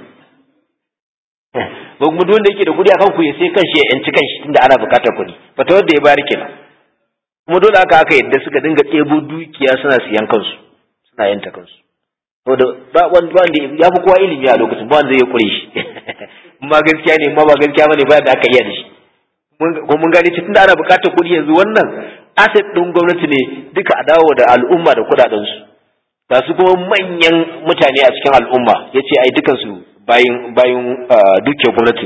ba kuma duk wanda yake da kuɗi akan ku ya sai kanshi ya yanci kanshi tunda ana buƙatar kuɗi fata wanda ya bari kenan kuma dole aka aka yadda suka dinga ɗebo dukiya suna siyan kansu suna yanta kansu saboda ba wanda ya fi kowa ilimi a lokacin ba wanda zai kure shi ma gaskiya ne ma ba gaskiya bane ba da aka iya da shi ko mun gane tunda ana buƙatar kuɗi yanzu wannan asset ɗin gwamnati ne duka a dawo da al'umma da kuɗaɗen su ga su kuma manyan mutane a cikin al'umma yace ai dukansu bayin bayin duke gwamnati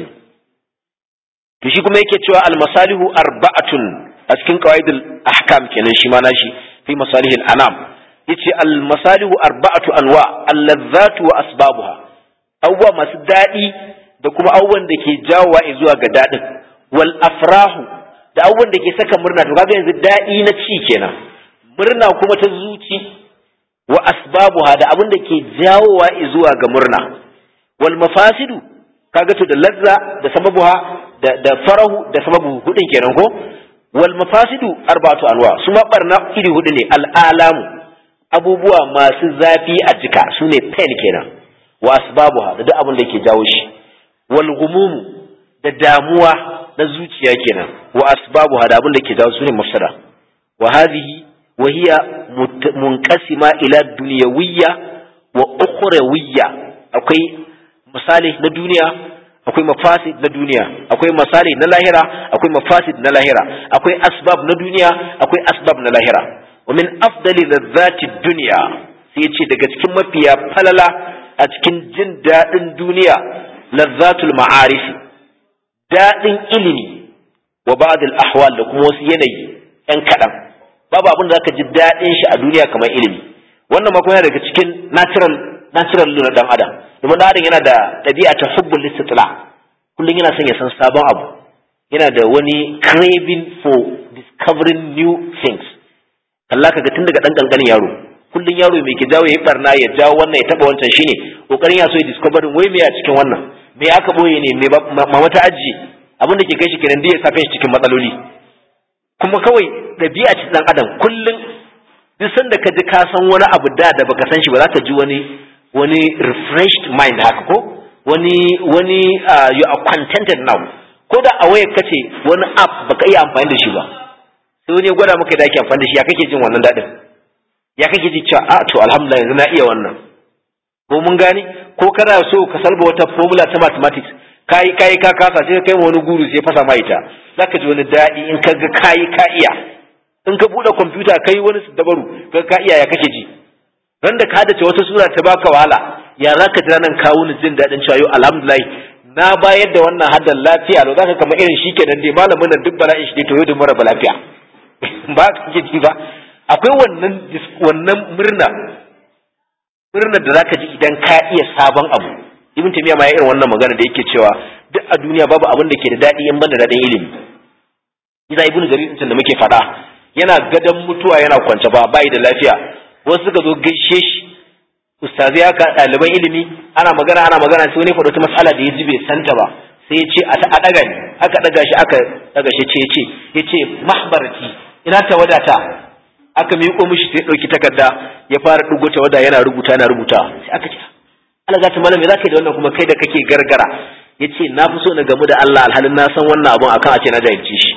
to shi kuma yake cewa al-masalihu arba'atun a cikin qawaidul ahkam kenan shi ma nashi fi masalihil anam yace al-masalihu arba'atu anwa al-ladhatu wa asbabuha awwa masu dadi da kuma awwan da ke jawowa zuwa ga dadin wal afrahu da awwan da ke saka murna to kaga yanzu dadi na ci kenan murna kuma ta zuci wa asbabuha da abin da ke jawowa zuwa ga murna wal mafasidu kaga to da lazza da sababuha da da farahu da sababu hudin kenan ko wal mafasidu arba'atu anwa su ma barna iri hudu ne al alamu abubuwa masu zafi a jika sune pain kenan wa asbabuha da duk abin da yake jawo shi wal gumum da damuwa na zuciya kenan wa asbabuha da abin da yake jawo sune mafsada wa hadhihi wa hiya munqasima ila dunyawiyya wa ukhrawiyya akwai misali na duniya akwai mafasid na duniya akwai misali na lahira akwai mafasid na lahira akwai asbab na duniya akwai asbab na lahira wa min afdali ladzati dunya sai yace daga cikin mafiya falala a cikin jin dadin duniya ladzatul ma'arif dadin ilimi wa ba'd al ahwal da kuma wasu yanayi yan kadan babu abin da zaka ji dadin shi a duniya kamar ilimi wannan ma kuma daga cikin natural natural na dan adam domin dan adam yana da ɗabi'a ta hubbul istitla kullum yana son ya san sabon abu yana da wani craving for discovering new things Allah kaga tun daga dan kankanin yaro kullum yaro mai ke jawo yayi barna ya jawo wannan ya taba wancan shine kokarin ya so ya discovering wai me a cikin wannan me aka boye ne me mama ta ajiye abin da ke kai shi kenan da ya sa shi cikin matsaloli kuma kawai ɗabi'a ce dan adam kullum duk sanda ka ji ka san wani abu da da baka san shi ba za ka ji wani wani refreshed mind haka ko wani wani uh, you are contented now ko da a wayar kace wani app baka iya amfani da shi ba sai wani ya gwada maka da ake amfani da shi ya kake jin wannan dadin ya kake ji cewa a to alhamdulillah yanzu na iya wannan ko mun gane ko kana so ka salba wata formula ta mathematics kai kai ka kasa sai kai wani guru sai fasa ma ita zaka ji wani daɗi in ka ga kai ka iya in ka buɗe kwamfuta kai wani dabaru ka ka iya ya kake ji ran da ka dace wata sura ta baka wahala ya zaka ji ranan kawo ni jin daɗin cewa yau alhamdulillah na bayar da wannan haddan lafiya lo zaka kama irin shi kenan dai malamin nan duk bala'in shi dai to yau da mara lafiya ba ka kake ji ba akwai wannan wannan murna murnar da zaka ji idan ka iya sabon abu ibn taymiya ma ya irin wannan magana da yake cewa duk a duniya babu abin da ke da daɗi in banda daɗin ilimi Iza ibn jarir din da muke faɗa yana gadan mutuwa yana kwance ba bai da lafiya wasu suka zo gaishe shi ustazi haka ɗaliban ilimi ana magana ana magana sai wani faɗo ta mas'ala da ya ji bai santa ba sai ya ce a ɗaga ni aka ɗaga shi aka ɗaga shi ce ya ce ya ce mahbarati ina ta wadata aka miƙo mishi sai ɗauki takarda ya fara ɗugo ta wada yana rubuta yana rubuta sai aka ce Allah za ta malam me za ka yi da wannan kuma kai da kake gargara ya ce na fi so na gamu da Allah alhalin na san wannan abun akan a ce na jahilci shi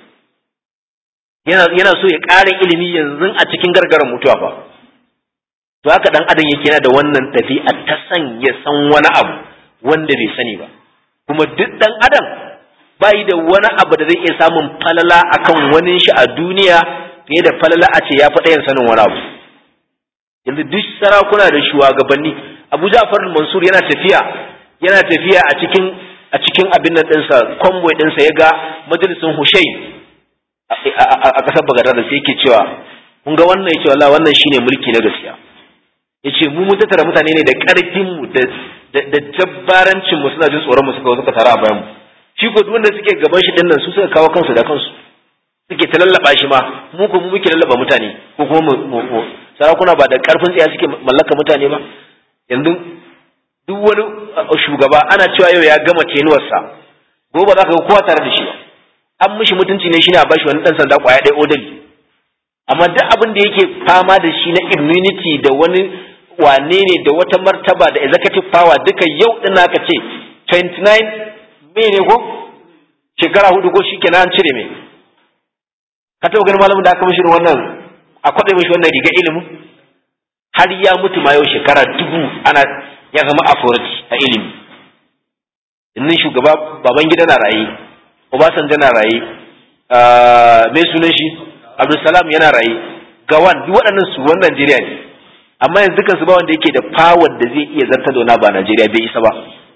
yana yana so ya ƙara ilimi yanzu a cikin gargaran mutuwa fa to haka dan adam yake yana da wannan ɗabi'a ta san ya san wani abu wanda bai sani ba kuma duk dan adam bai da wani abu da zai iya samun falala akan wani shi a duniya fiye da falala a ce ya fi ɗayan sanin wani abu yanzu duk sarakuna da shugabanni abu ja'far mansur yana tafiya yana tafiya a cikin a cikin abin nan ɗinsa convoy ɗinsa ya ga majalisin hushain a ƙasar bagadar da sai yake cewa kun ga wannan ya ce wallahi wannan shine mulki na gaskiya ya ce mu mun tattara mutane ne da ƙarfin mu da jabbarancin mu suna jin tsoron mu suka suka tara a bayan mu shi ko wanda suke gaban shi dinnan su suka kawo kansu da kansu suke ta lallaba shi ma mu ko mu muke lallaba mutane ko kuma mu sarakuna ba da ƙarfin tsaya suke mallaka mutane ba yanzu duk wani shugaba ana cewa yau ya gama tenuwarsa gobe za ka ga kowa tare da shi an mishi mutunci ne shine a bashi wani dan sanda kwaya ɗaya odali amma duk abin da yake fama da shi na immunity da wani wane ne da wata martaba da executive power duka yau din aka ce 29 me ne ko shekara hudu ko shikenan an cire me ka taɓa ganin malamin da aka mishi wannan a kwaɗe mishi wannan riga ilimin har ya mutu ma yau shekara dubu ana ya zama authority a ilimi innin shugaba baban gida na raye obasanjo na raye mai sunan shi abdulsalam yana raye gawan duk waɗannan su wani najeriya ne amma yanzu dukansu ba wanda yake da power da zai iya zarta da ba najeriya bai isa ba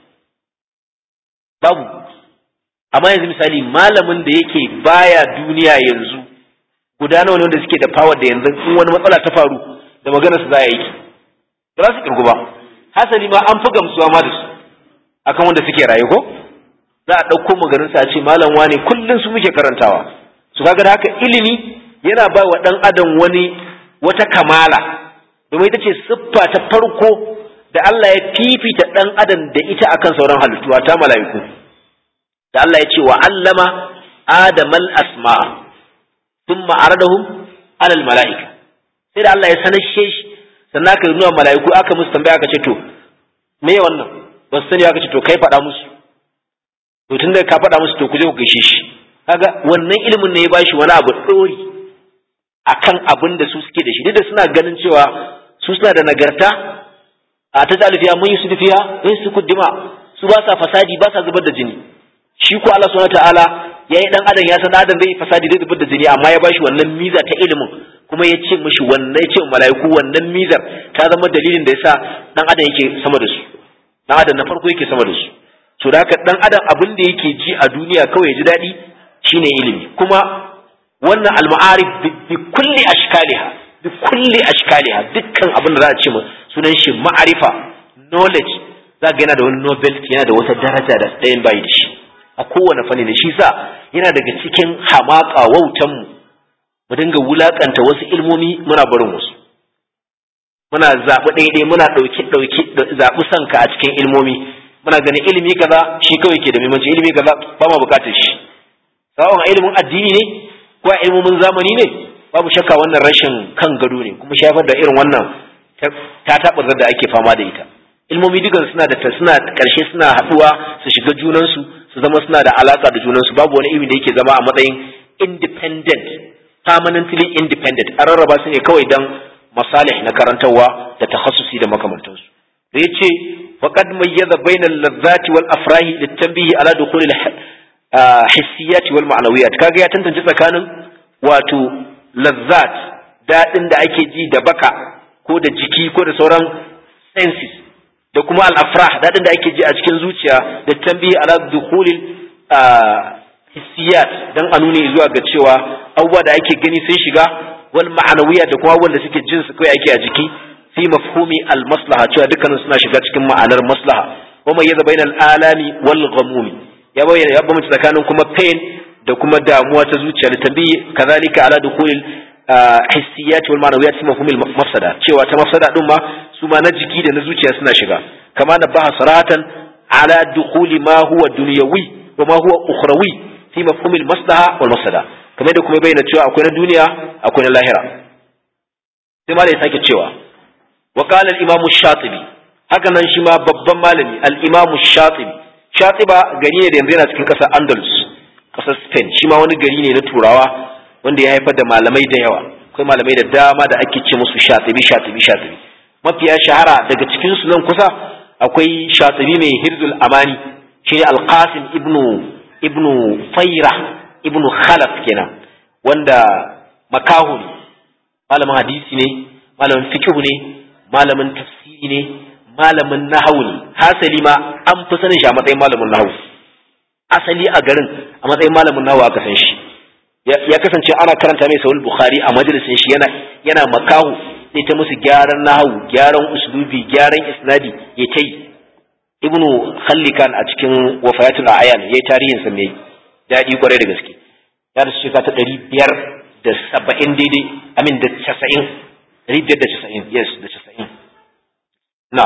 babu amma yanzu misali malamin da yake baya duniya yanzu guda nawa ne wanda suke da power da yanzu in wani matsala ta faru da magana su za a yi ba za su kirgu ba hasali ma an fi gamsuwa ma da su akan wanda suke raye ko za a ɗauko maganin sa a ce malam wane kullum su muke karantawa su kaga da haka ilimi yana ba wa ɗan adam wani wata kamala domin ita ce siffa ta farko da Allah ya fifita ɗan adam da ita akan sauran halittu ta mala'iku da Allah ya ce wa allama adamal asma'a thumma aradahum alal mala'ika sai da Allah ya sanar shi sannan aka nuna mala'iku aka musu tambaya aka ce to me wannan ba su sani aka ce to kai faɗa musu to tun da ka faɗa musu to ku je ku gaishe shi kaga wannan ilimin ne ya bashi wani abu ɗori akan abin da su suke da shi duk da suna ganin cewa su suna da nagarta a ta zalifiya mun yi su dufiya mun su kuddima su ba sa fasadi ba sa zubar da jini shi ko Allah subhanahu wataala yayi dan adam ya san adam zai fasadi zai zubar da jini amma ya bashi wannan miza ta ilimin kuma ya ce mishi wannan ya ce mala'iku wannan mizar ta zama dalilin da yasa dan adam yake sama da su dan adam na farko yake sama da su to da haka dan adam abin da yake ji a duniya kawai ya ji daɗi shine ilimi kuma wannan al-ma'arif bi kulli ashkaliha bi kulli ashkaliha dukkan abin da za a ce sunan shi ma'arifa knowledge za ga yana da wani novelty yana da wata daraja da ɗayan bayi da shi a kowane fanni da shi sa yana daga cikin hamaka wautan mu mu dinga wulakanta wasu ilmomi muna barin wasu muna zaɓi ɗaiɗai muna ɗauki ɗauki zaɓi sanka a cikin ilmomi muna ganin ilimi kaza shi kawai ke da muhimmanci ilimi kaza ba ma bukatar shi sawon a ilimin addini ne ko a ilmomin zamani ne babu shakka wannan rashin kan gado ne kuma shafar da irin wannan ta taɓar da ake fama da ita ilmomi dukan suna da suna ƙarshe suna haɗuwa su shiga junansu su zama suna da alaƙa da junansu babu wani ilimi da yake zama a matsayin independent permanently independent an rarraba su ne kawai dan masalih na karantarwa da takhassusi da makamantansu da yace وقد ميز بين اللذات والأفراح للتنبيه على دخول الحسيات والمعنويات كاga ya tantance tsakanin wato lazzat daɗin da ake ji da baka ko da jiki ko da sauran senses da kuma al-afrah daɗin da ake ji a cikin zuciya da tambihi ala dukhulil hissiyat dan a nuni zuwa ga cewa abubuwa da ake gani sun shiga wal ma'anawiyat da kuma wanda suke jin su kai ake a jiki fi mafhumi al maslaha cewa dukkanin suna shiga cikin ma'anar maslaha wa mai yaza bainal alami wal ghamumi ya bayyana ya bambanta tsakanin kuma pain da kuma damuwa ta zuciya da tambayi kazalika ala dukhulil hissiyat wal ma'anawiyat fi mafhumil mafsada cewa ta mafsada din ma su ma na jiki da na zuciya suna shiga kama na baha saratan ala dukhuli ma huwa dunyawi wa ma huwa ukhrawi fi mafhumil maslaha wal mafsada kamar da kuma bayyana cewa akwai na duniya akwai na lahira sai ma da ya sake cewa wa qala al-imam shatibi haka nan shi ma babban malami al-imam shatibi shatiba gari ne da yanzu yana cikin kasar andalus kasar spain shi ma wani gari ne na turawa wanda ya haifar da malamai da yawa akwai malamai da dama da ake ce musu shatibi shatibi shatibi mafiya shahara daga cikin su nan kusa akwai shatibi mai hirzul amani shi ne al-qasim ibnu ibnu faira ibnu khalaf kenan wanda makahu ne malamin hadisi ne malamin fikihu ne malamin tafsiri ne malamin nahawu ne hasali ma an fi sanin shi a matsayin malamin nahawu asali a garin a matsayin malamin nahawu aka san shi ya kasance ana karanta mai sahih bukhari a majalisin shi yana yana makahu sai ta musu gyaran nahawu gyaran uslubi gyaran isnadi ya ta yi ibnu khallikan a cikin wafayatul ayan yayi tarihin sa mai dadi kwarai da gaske ya rasu shekara ta ɗari biyar da saba'in daidai amin da casa'in ɗari biyar da casa'in yes da casa'in na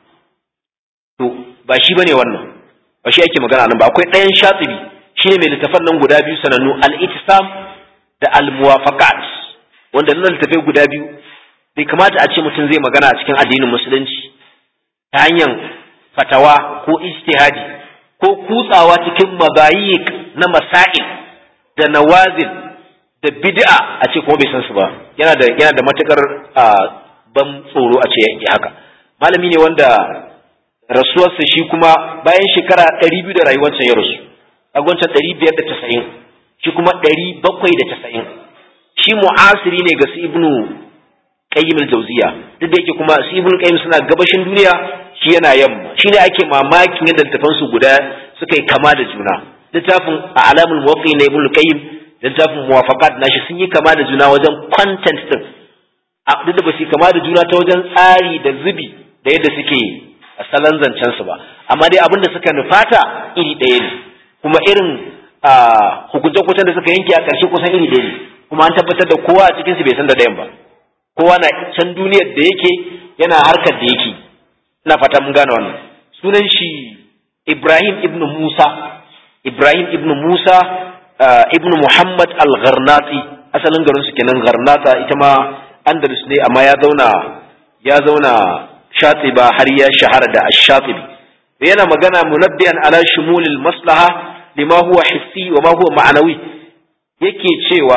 to ba shi bane wannan ba shi ake magana nan ba akwai ɗayan shatibi shi ne mai littafan nan guda biyu sanannu al-itisam da al-muwafaqat wanda nan littafai guda biyu bai kamata a ce mutum zai magana a cikin addinin musulunci ta hanyar fatawa ko ijtihadi ko kutsawa cikin mabayik na masail da nawazil da bid'a a ce kuma bai san su ba yana da yana da matukar ban tsoro a ce ya haka malami ne wanda rasuwarsa shi kuma bayan shekara ɗari biyu da rayuwarsa ya rasu a gwancan ɗari biyar da casa'in shi kuma ɗari bakwai da casa'in shi mu'asiri ne ga su ibnu qayyim al-jawziya duk da yake kuma su ibnu qayyim suna gabashin duniya shi yana yamma shi ne ake mamakin yadda littafan su guda suka yi kama da juna littafin alamul muwaqi na ibnu qayyim da littafin muwafaqat nashi sun yi kama da juna wajen content din duk da ba su kama da juna ta wajen tsari da zubi da yadda suke a salon zancen su ba amma dai abin da suka nufata iri ɗaya ne kuma irin hukunce-hukuncen da suka yanke a ƙarshe kusan iri ɗaya ne kuma an tabbatar da kowa a cikin su bai san da ɗayan ba kowa na can duniyar da yake yana harkar da yake ina fata mun gane wannan sunan shi Ibrahim ibn Musa Ibrahim ibn Musa ibn Muhammad al-Gharnati asalin garin su kenan Gharnata ita ma Andalus ne amma ya zauna ya zauna Shatiba har ya shahara da Ash-Shatibi yana magana munabbiyan ala shumulil maslaha lima huwa hissi wa ma huwa ma'anawi yake cewa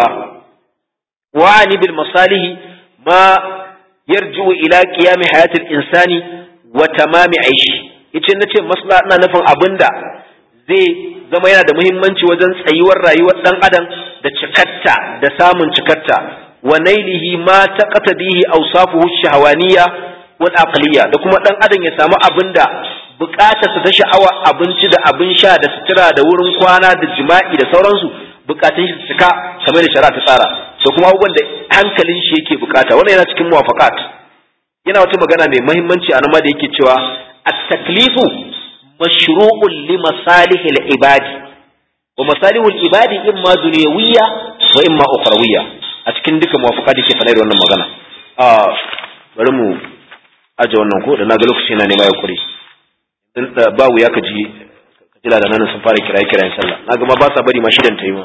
wa'ani bil masalihi ma yarji'u ila qiyam hayatil insani wa tamami aishi yace nace maslaha ina nufin abinda zai zama yana da muhimmanci wajen tsayuwar rayuwar dan adam da cikatta da samun cikatta wa nailihi ma taqtadihi awsafuhu shahawaniya wal aqliya da kuma dan adam ya samu abinda bukatarsa ta sha'awa abinci da abin sha da sutura da wurin kwana da jima'i da sauransu bukatun shi su cika kamar da shari'a ta tsara da kuma abubuwan da hankalin shi yake bukata wannan yana cikin muwafaqat yana wata magana mai muhimmanci a nan ma da yake cewa at-taklifu mashru'un li masalihil ibadi wa masalihul ibadi imma dunyawiyya wa imma ukhrawiyya a cikin duka muwafaqat yake faɗa da wannan magana a bari mu aje wannan ko da naga lokaci yana nema ya kure ba wuya ka ji ka ji ladanan sun fara kiraye kirayen sallah na gama ba sa bari ma shidan ta yi ma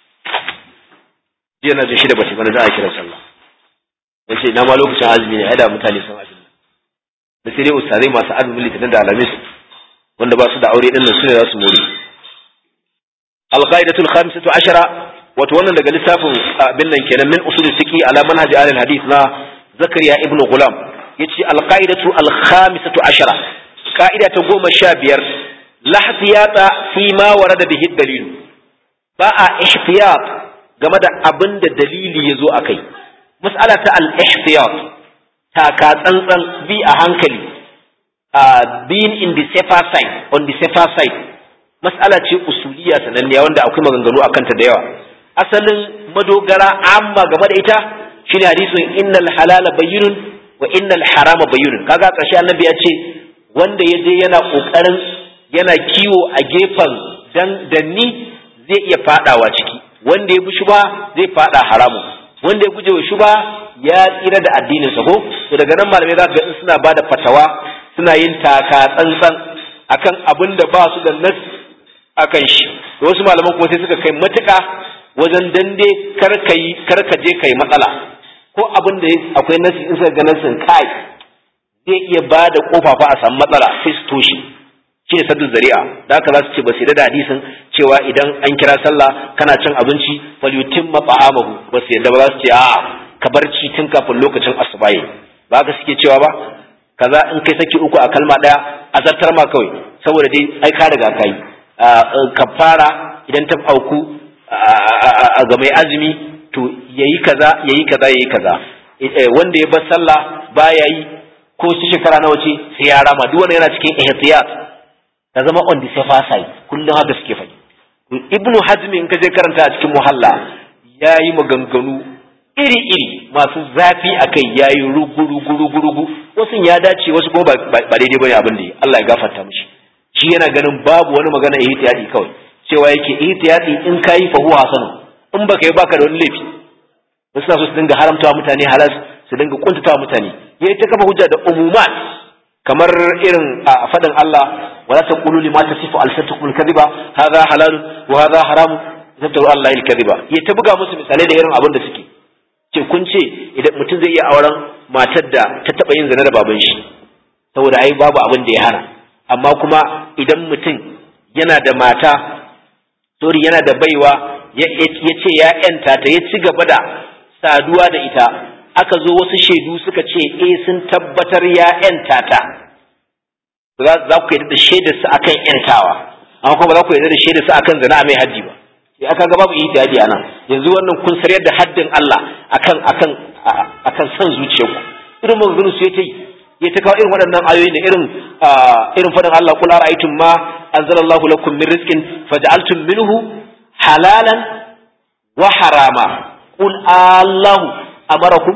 jiya na jin shida ba ta bana za a kira sallah ya ce na ma lokacin azumi ne ai da mutane sun azumi da sai dai ustazai masu azumin litinin da alamis wanda ba su da aure din nan su ne za su more alqaidatul khamisatu ashara wato wannan daga littafin abin nan kenan min usul fiqi ala manhaji al hadith na zakariya ibnu gulam yace alqaidatu alkhamisatu ashara ka'ida ta goma sha biyar lahtiyata fi ma warada bihi dalilu ba a ihtiyat game da abin da dalili ya zo a kai mas'ala ta al-ihtiyat taka tsantsan bi a hankali uh, being in the safer side on the safer side mas'ala ce usuliya sananniya wanda akwai maganganu a kanta da yawa asalin madogara amma game da ita shine hadisin innal halala bayyinun wa innal harama bayyinun kaga ƙarshe annabi ya ce wanda ya je yana ƙoƙarin yana kiwo a gefen dan danni zai iya fadawa ciki wanda ya bi shuba zai fada haramu wanda ya guje wa shuba ya tsira da addinin sa ko to daga nan malamai za ka ga suna bada fatawa suna yin taka tsantsan akan abin da ba su da nas akan shi wasu malaman kuma sai suka kai matuƙa wajen dande kar ka yi kar ka je kai matsala ko abin da akwai nasi in suka ga nasin kai zai iya ba da kofa fa a samu matsala sai su toshe shi ne saddu zari'a da haka za su ce ba su da hadisin cewa idan an kira sallah kana cin abinci fal yutimma ta'amahu ba su yadda ba za su ce a'a ka bar ci tun kafin lokacin asubahi ba haka suke cewa ba kaza in kai saki uku a kalma daya a zartar ma kawai saboda dai ai ka riga kai kafara idan ta auku ga mai azumi to yayi kaza yayi kaza yayi kaza wanda ya bar sallah baya yi ko su shekara nawa ce sai ya rama duk wannan yana cikin ihtiyat ta zama on the safer side kullum haka suke faɗi ibnu hazmi in ka je karanta a cikin muhalla yayi maganganu iri iri masu zafi akai yayi rugu rugu rugu rugu wasu ya dace wasu kuma ba daidai bane abin da Allah ya gafarta mishi shi yana ganin babu wani magana ihtiyati kawai cewa yake ihtiyati in kayi fa huwa hasanu in baka yi baka da wani laifi wasu na so su dinga haramtawa mutane halas su dinga kuntatawa mutane yayi ta kafa hujja da umumat kamar irin a faɗin Allah wala taqulu lima tasifu alsatukum alkadhiba hadha halal wa hadha haram tabtaru Allah alkadhiba ya ta buga musu misalai da irin abin da suke ce kun ce idan mutum zai iya auren matar da ta taba yin zina da baban shi saboda ai babu abin da ya hana amma kuma idan mutum yana da mata sorry yana da baiwa ya ce ya yanta ta ya ci gaba da saduwa da ita aka zo wasu shaidu suka ce eh sun tabbatar ya yanta ta za ku yarda da shaidar su akan yantawa amma kuma ba za ku yarda da shaidar su akan zina mai haddi ba sai aka ga babu ihtiyadi anan yanzu wannan kun saryar da haddin Allah akan akan akan san zuciyarku irin maganganun su yace ya ta kawo irin waɗannan ayoyi ne irin irin faɗin Allah kul ara'aytum ma anzalallahu lakum min rizqin faj'altum minhu halalan wa harama qul Allahu amarakum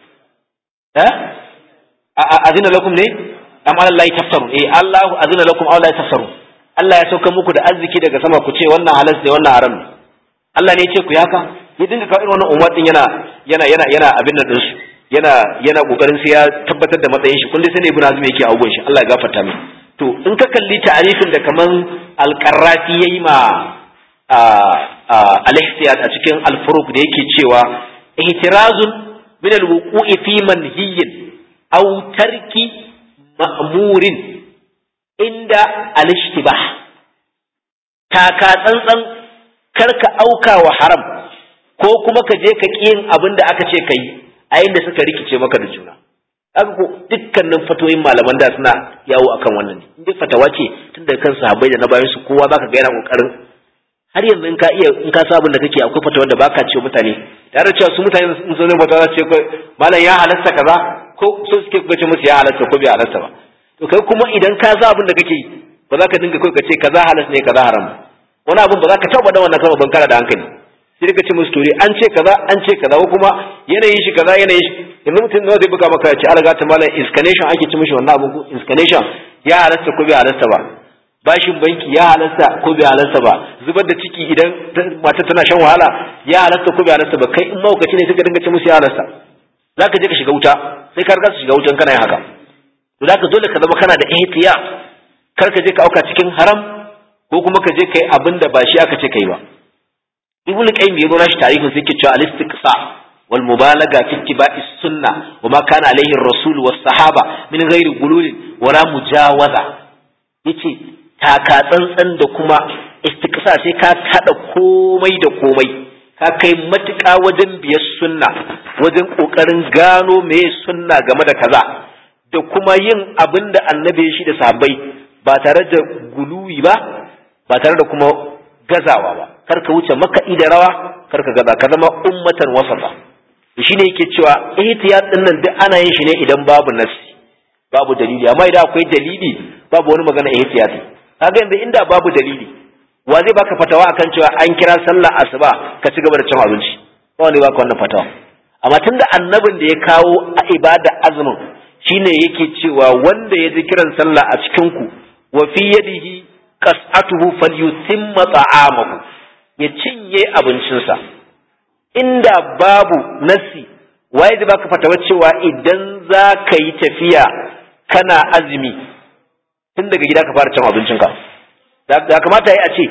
eh azina lakum ne am ala Allah taftarun eh Allah azina lakum aw la taftarun Allah ya sauka muku da arziki daga sama ku ce wannan halas ne wannan haram ne Allah ne ya ce ku yaka ya dinga kawo irin wannan umar din yana yana yana yana abin nan dinsu yana yana kokarin sai ya tabbatar da matsayin shi kun dai sani ibnu azmi yake abubuwan shi Allah ya gafarta mai to in ka kalli ta'arifin da kaman al-qarrafi yayi ma al-ihtiyat a cikin al-furuq da yake cewa ihtirazun min al-wuqu'i fi manhiyyin aw tarki ma'murin inda al-ishtibah taka tsantsan karka auka wa haram ko kuma ka je ka ƙi yin abin da aka ce ka yi a inda suka rikice maka da juna aka ko dukkanin fatoyin malaman da suna yawo akan wannan ne duk fatawa ce tun daga kan sahabbai da na bayan su kowa zaka ga yana kokarin har yanzu in ka iya in ka sa abin da kake akwai fatawar da baka ce mutane tare da cewa su mutane sun zo ne fatawa ce ko malam ya halatta kaza ko so suke kuka ce musu ya halatta ko bai halatta ba to kai kuma idan ka sa abin da kake ba za ka dinga kai ka ce kaza halas ne kaza haram wani abin ba za ka taɓa da wannan kalmar ban kana da hankali sai ka ce musu tori an ce kaza an ce kaza ko kuma yanayin shi kaza yanayin shi yanzu mutum nawa zai buga maka ya ce alaga ta malam inscanation ake ci mishi wannan abin ko inscanation ya halasta ko bai halasta ba bashin banki ya halasta ko bai halasta ba zubar da ciki idan mata tana shan wahala ya halasta ko bai halasta ba kai in maukaci ne sai ka dinga ce musu ya halasta za ka je ka shiga wuta sai ka riga su shiga wutan kana yin haka to za ka dole ka zama kana da ihtiya kar ka je ka auka cikin haram ko kuma ka je kai abin da ba shi aka ce kai ba ibnu qayyim yazo nashi tarihin sai yake cewa al-istiqsa wal mubalaga fi ittiba'i sunna wa ma kana alaihi ar-rasul was sahaba min ghairi gulul wala mujawaza yace taka tsantsan da kuma istiqsa sai ka kada komai da komai ka kai matuƙa wajen biyar sunna wajen kokarin gano meye sunna game da kaza da kuma yin abin da annabi shi da sahabbai ba tare da guluwi ba ba tare da kuma gazawa ba kar ka wuce makaɗi da rawa kar ka gaza ka zama ummatan wasafa shi ne yake cewa ihtiyat din nan duk ana yin shi ne idan babu nasi babu dalili amma idan akwai dalili babu wani magana ihtiyat kaga yanzu inda babu dalili wa zai baka fatawa akan cewa an kira sallah asuba ka ci gaba da cin abinci ba wanda baka wannan fatawa amma tunda annabin da ya kawo a ibada azumin shine yake cewa wanda ya ji kiran sallah a cikin ku wa fi yadihi qas'atuhu falyutimma ta'amahu ya cinye abincinsa inda babu nasi waye da baka fatawa cewa idan za ka yi tafiya kana azumi tun daga gida ka fara cin abincinka da kamata ya a ce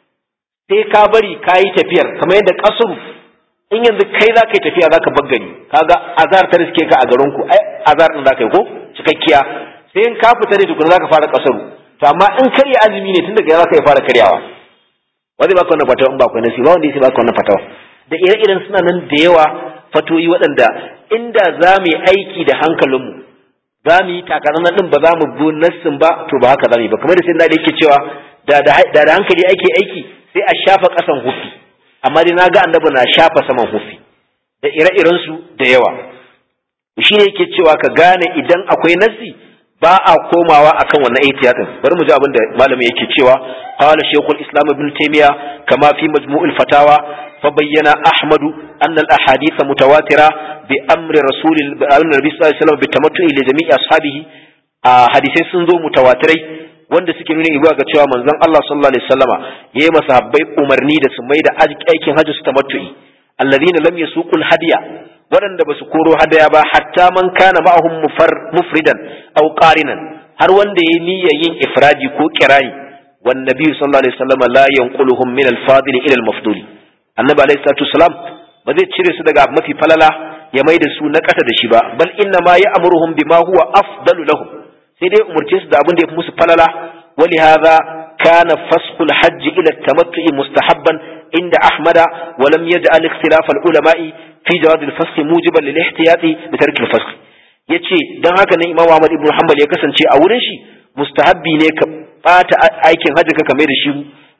sai ka bari ka yi tafiyar kamar yadda kasuru in yanzu kai za ka yi tafiya za ka baggari kaga azar ta riske ka a garinku ai azar din za ka yi ko cikakkiya sai in ka fita ne tukuna za ka fara kasaru to amma in karya azumi ne tun daga gida za ka yi fara karyawa wanda baka wannan fatawa in ba ku nasi ba wanda yake baka wannan fatawa da ire-iren suna nan da yawa fatoyi waɗanda inda za mu yi aiki da hankalinmu za mu yi takarar din ba za mu bi nassin ba to ba haka za mu yi ba kamar da sai da yake cewa da da hankali ake aiki sai a shafa ƙasan hufi amma dai na ga annabi na shafa saman hufi da ire-iren su da yawa shi ne yake cewa ka gane idan akwai nassi ba a komawa akan wannan ihtiyatin bari mu ji abin da malami yake cewa qala shaykhul islam ibn taymiya kama fi majmu'il fatawa fa bayyana ahmad anna al ahadith mutawatira bi amri rasul nabi sallallahu alaihi wasallam bi tamattu'i li jami'i ashabihi hadisai sun zo mutawatirai wanda suke nuna ibuwa ga cewa manzon Allah sallallahu alaihi wasallama yayi masahabbai umarni da su mai da aikin hajji su tamattu'i alladhina lam yasuqul hadiya waɗanda ba su koro hadaya ba hatta man kana ma'ahum mufridan aw qarinan har wanda yayi niyyar yin ifradi ko kirani wan nabi sallallahu alaihi wasallam la yanquluhum min al-fadil ila al-mafdul annabi alaihi salatu wasalam ba zai cire su daga mafi falala ya mai da su na ƙasa da shi ba bal inna ma ya'muruhum bima huwa afdalu lahum sai dai umurce su da abin da ya fi musu falala ولهذا كان فسخ الحج إلى التمتع مستحبا عند أحمد ولم يجعل اختلاف العلماء في جواز الفسخ موجبا للاحتياط بترك الفسخ yace dan haka ne Imam Ahmad ibn Hanbal ya kasance a wurin shi mustahabbi ne ka bata aikin hajji ka kame da shi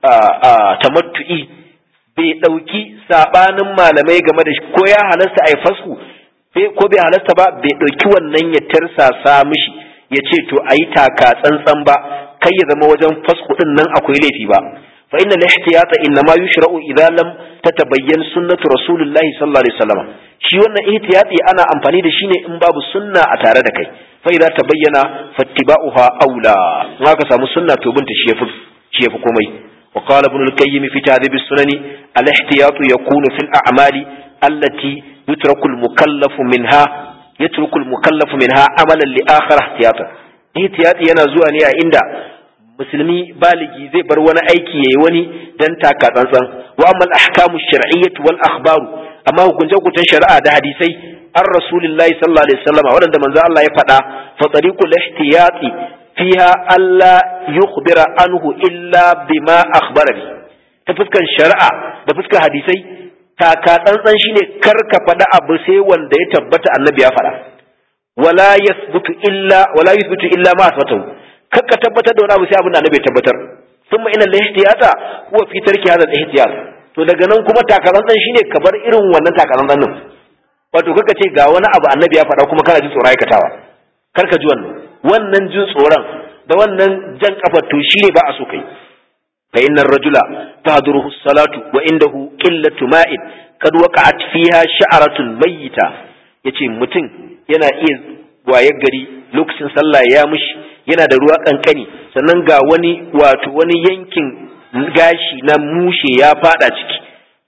tamattu'i bai dauki sabanin malamai game da shi ko ya halasta ai fasku ko bai halasta ba bai dauki wannan ya tarsasa mishi ya ce to ayi taka tsantsan ba kai ya zama wajen fasku din nan akwai laifi ba fa inna al-ihtiyata inma yushra'u idza lam tatabayyan sunnatu rasulillahi sallallahu alaihi wasallam shi wannan ihtiyati ana amfani da shi ne in babu sunna a tare da kai fa idza tabayyana fattiba'uha aula in aka samu sunna to binta shi yafi shi yafi komai wa qala ibn al-qayyim fi ta'dib as-sunani al-ihtiyatu yakunu fil a'mali allati yutraku al-mukallafu minha yatruku al-mukallafu minha amalan li akhar ihtiyata ihtiyati yana zuwa ne a inda musulmi baligi zai bar wani aiki yayi wani dan taka tsantsan wa amma al-ahkamu shar'iyyah wal akhbaru amma hukunce hukuncen shari'a da hadisai an rasulillahi sallallahu alaihi wasallam waɗanda manzo Allah ya faɗa fa tariqul ihtiyati fiha alla yukhbira anhu illa bima akhbara bi ta fuskan shari'a da fuskan hadisai taka tsantsan shine kar ka faɗa abu sai wanda ya tabbata annabi ya faɗa wala yathbutu illa wala yuthbutu illa ma asbatahu kar ka tabbatar da wani abu sai abin da annabi ya tabbatar thumma inna al-ihtiyata huwa fi tarki hadha al-ihtiyat to daga nan kuma takatsantsan shine ka bar irin wannan takatsantsan din wato kaka ce ga wani abu annabi ya faɗa kuma kana jin tsoron aikatawa kar ka ji wannan wannan jin tsoron da wannan jan kafa to shine ba a so kai fa innar rajula tahduruhu salatu wa indahu qillatu ma'in kad waqa'at fiha sha'ratun mayyita yace mutum yana iya wayar gari lokacin sallah ya mushi yana da ruwa kankani sannan ga wani wato wani yankin gashi na mushe ya fada ciki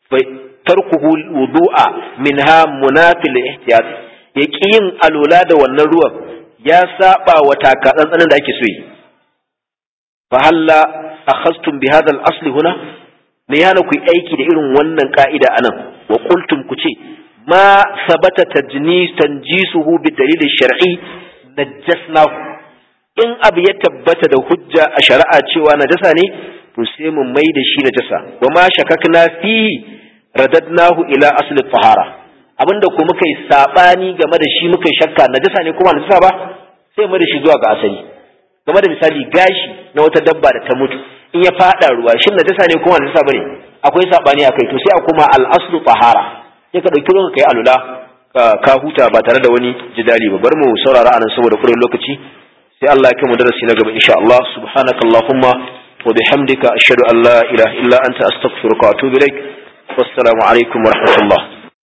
tarkuhu wudu'a minha munafil ihtiyat yaki yin alola da wannan ruwan ya saba wa takatsantsanin da ake so yi fa halla akhastum bi hadha al-asl huna me yana ku aiki da irin wannan ka'ida anan wa qultum ku ce ma sabata tajnis tanjisuhu bi dalil shar'i najasnahu in abu ya tabbata da hujja a shari'a cewa najasa ne to sai mu mai da shi najasa wa ma shakakna fihi radadnahu ila asli tahara abinda ko muka yi sabani game da shi muka yi shakka najasa ne kuma najasa ba sai mu da shi zuwa ga asali game da misali gashi na wata dabba da ta mutu in ya fada ruwa shin najasa ne kuma najasa bane akwai sabani akai to sai a kuma al aslu tahara sai ka dauki ruwan kai alula ka huta ba tare da wani jidali ba bar mu saurara anan saboda kuren lokaci sai Allah ya kai mu darasi na gaba insha Allah subhanakallahumma wa bihamdika ashhadu an la ilaha illa anta astaghfiruka wa atubu ilaik wassalamu alaikum wa rahmatullah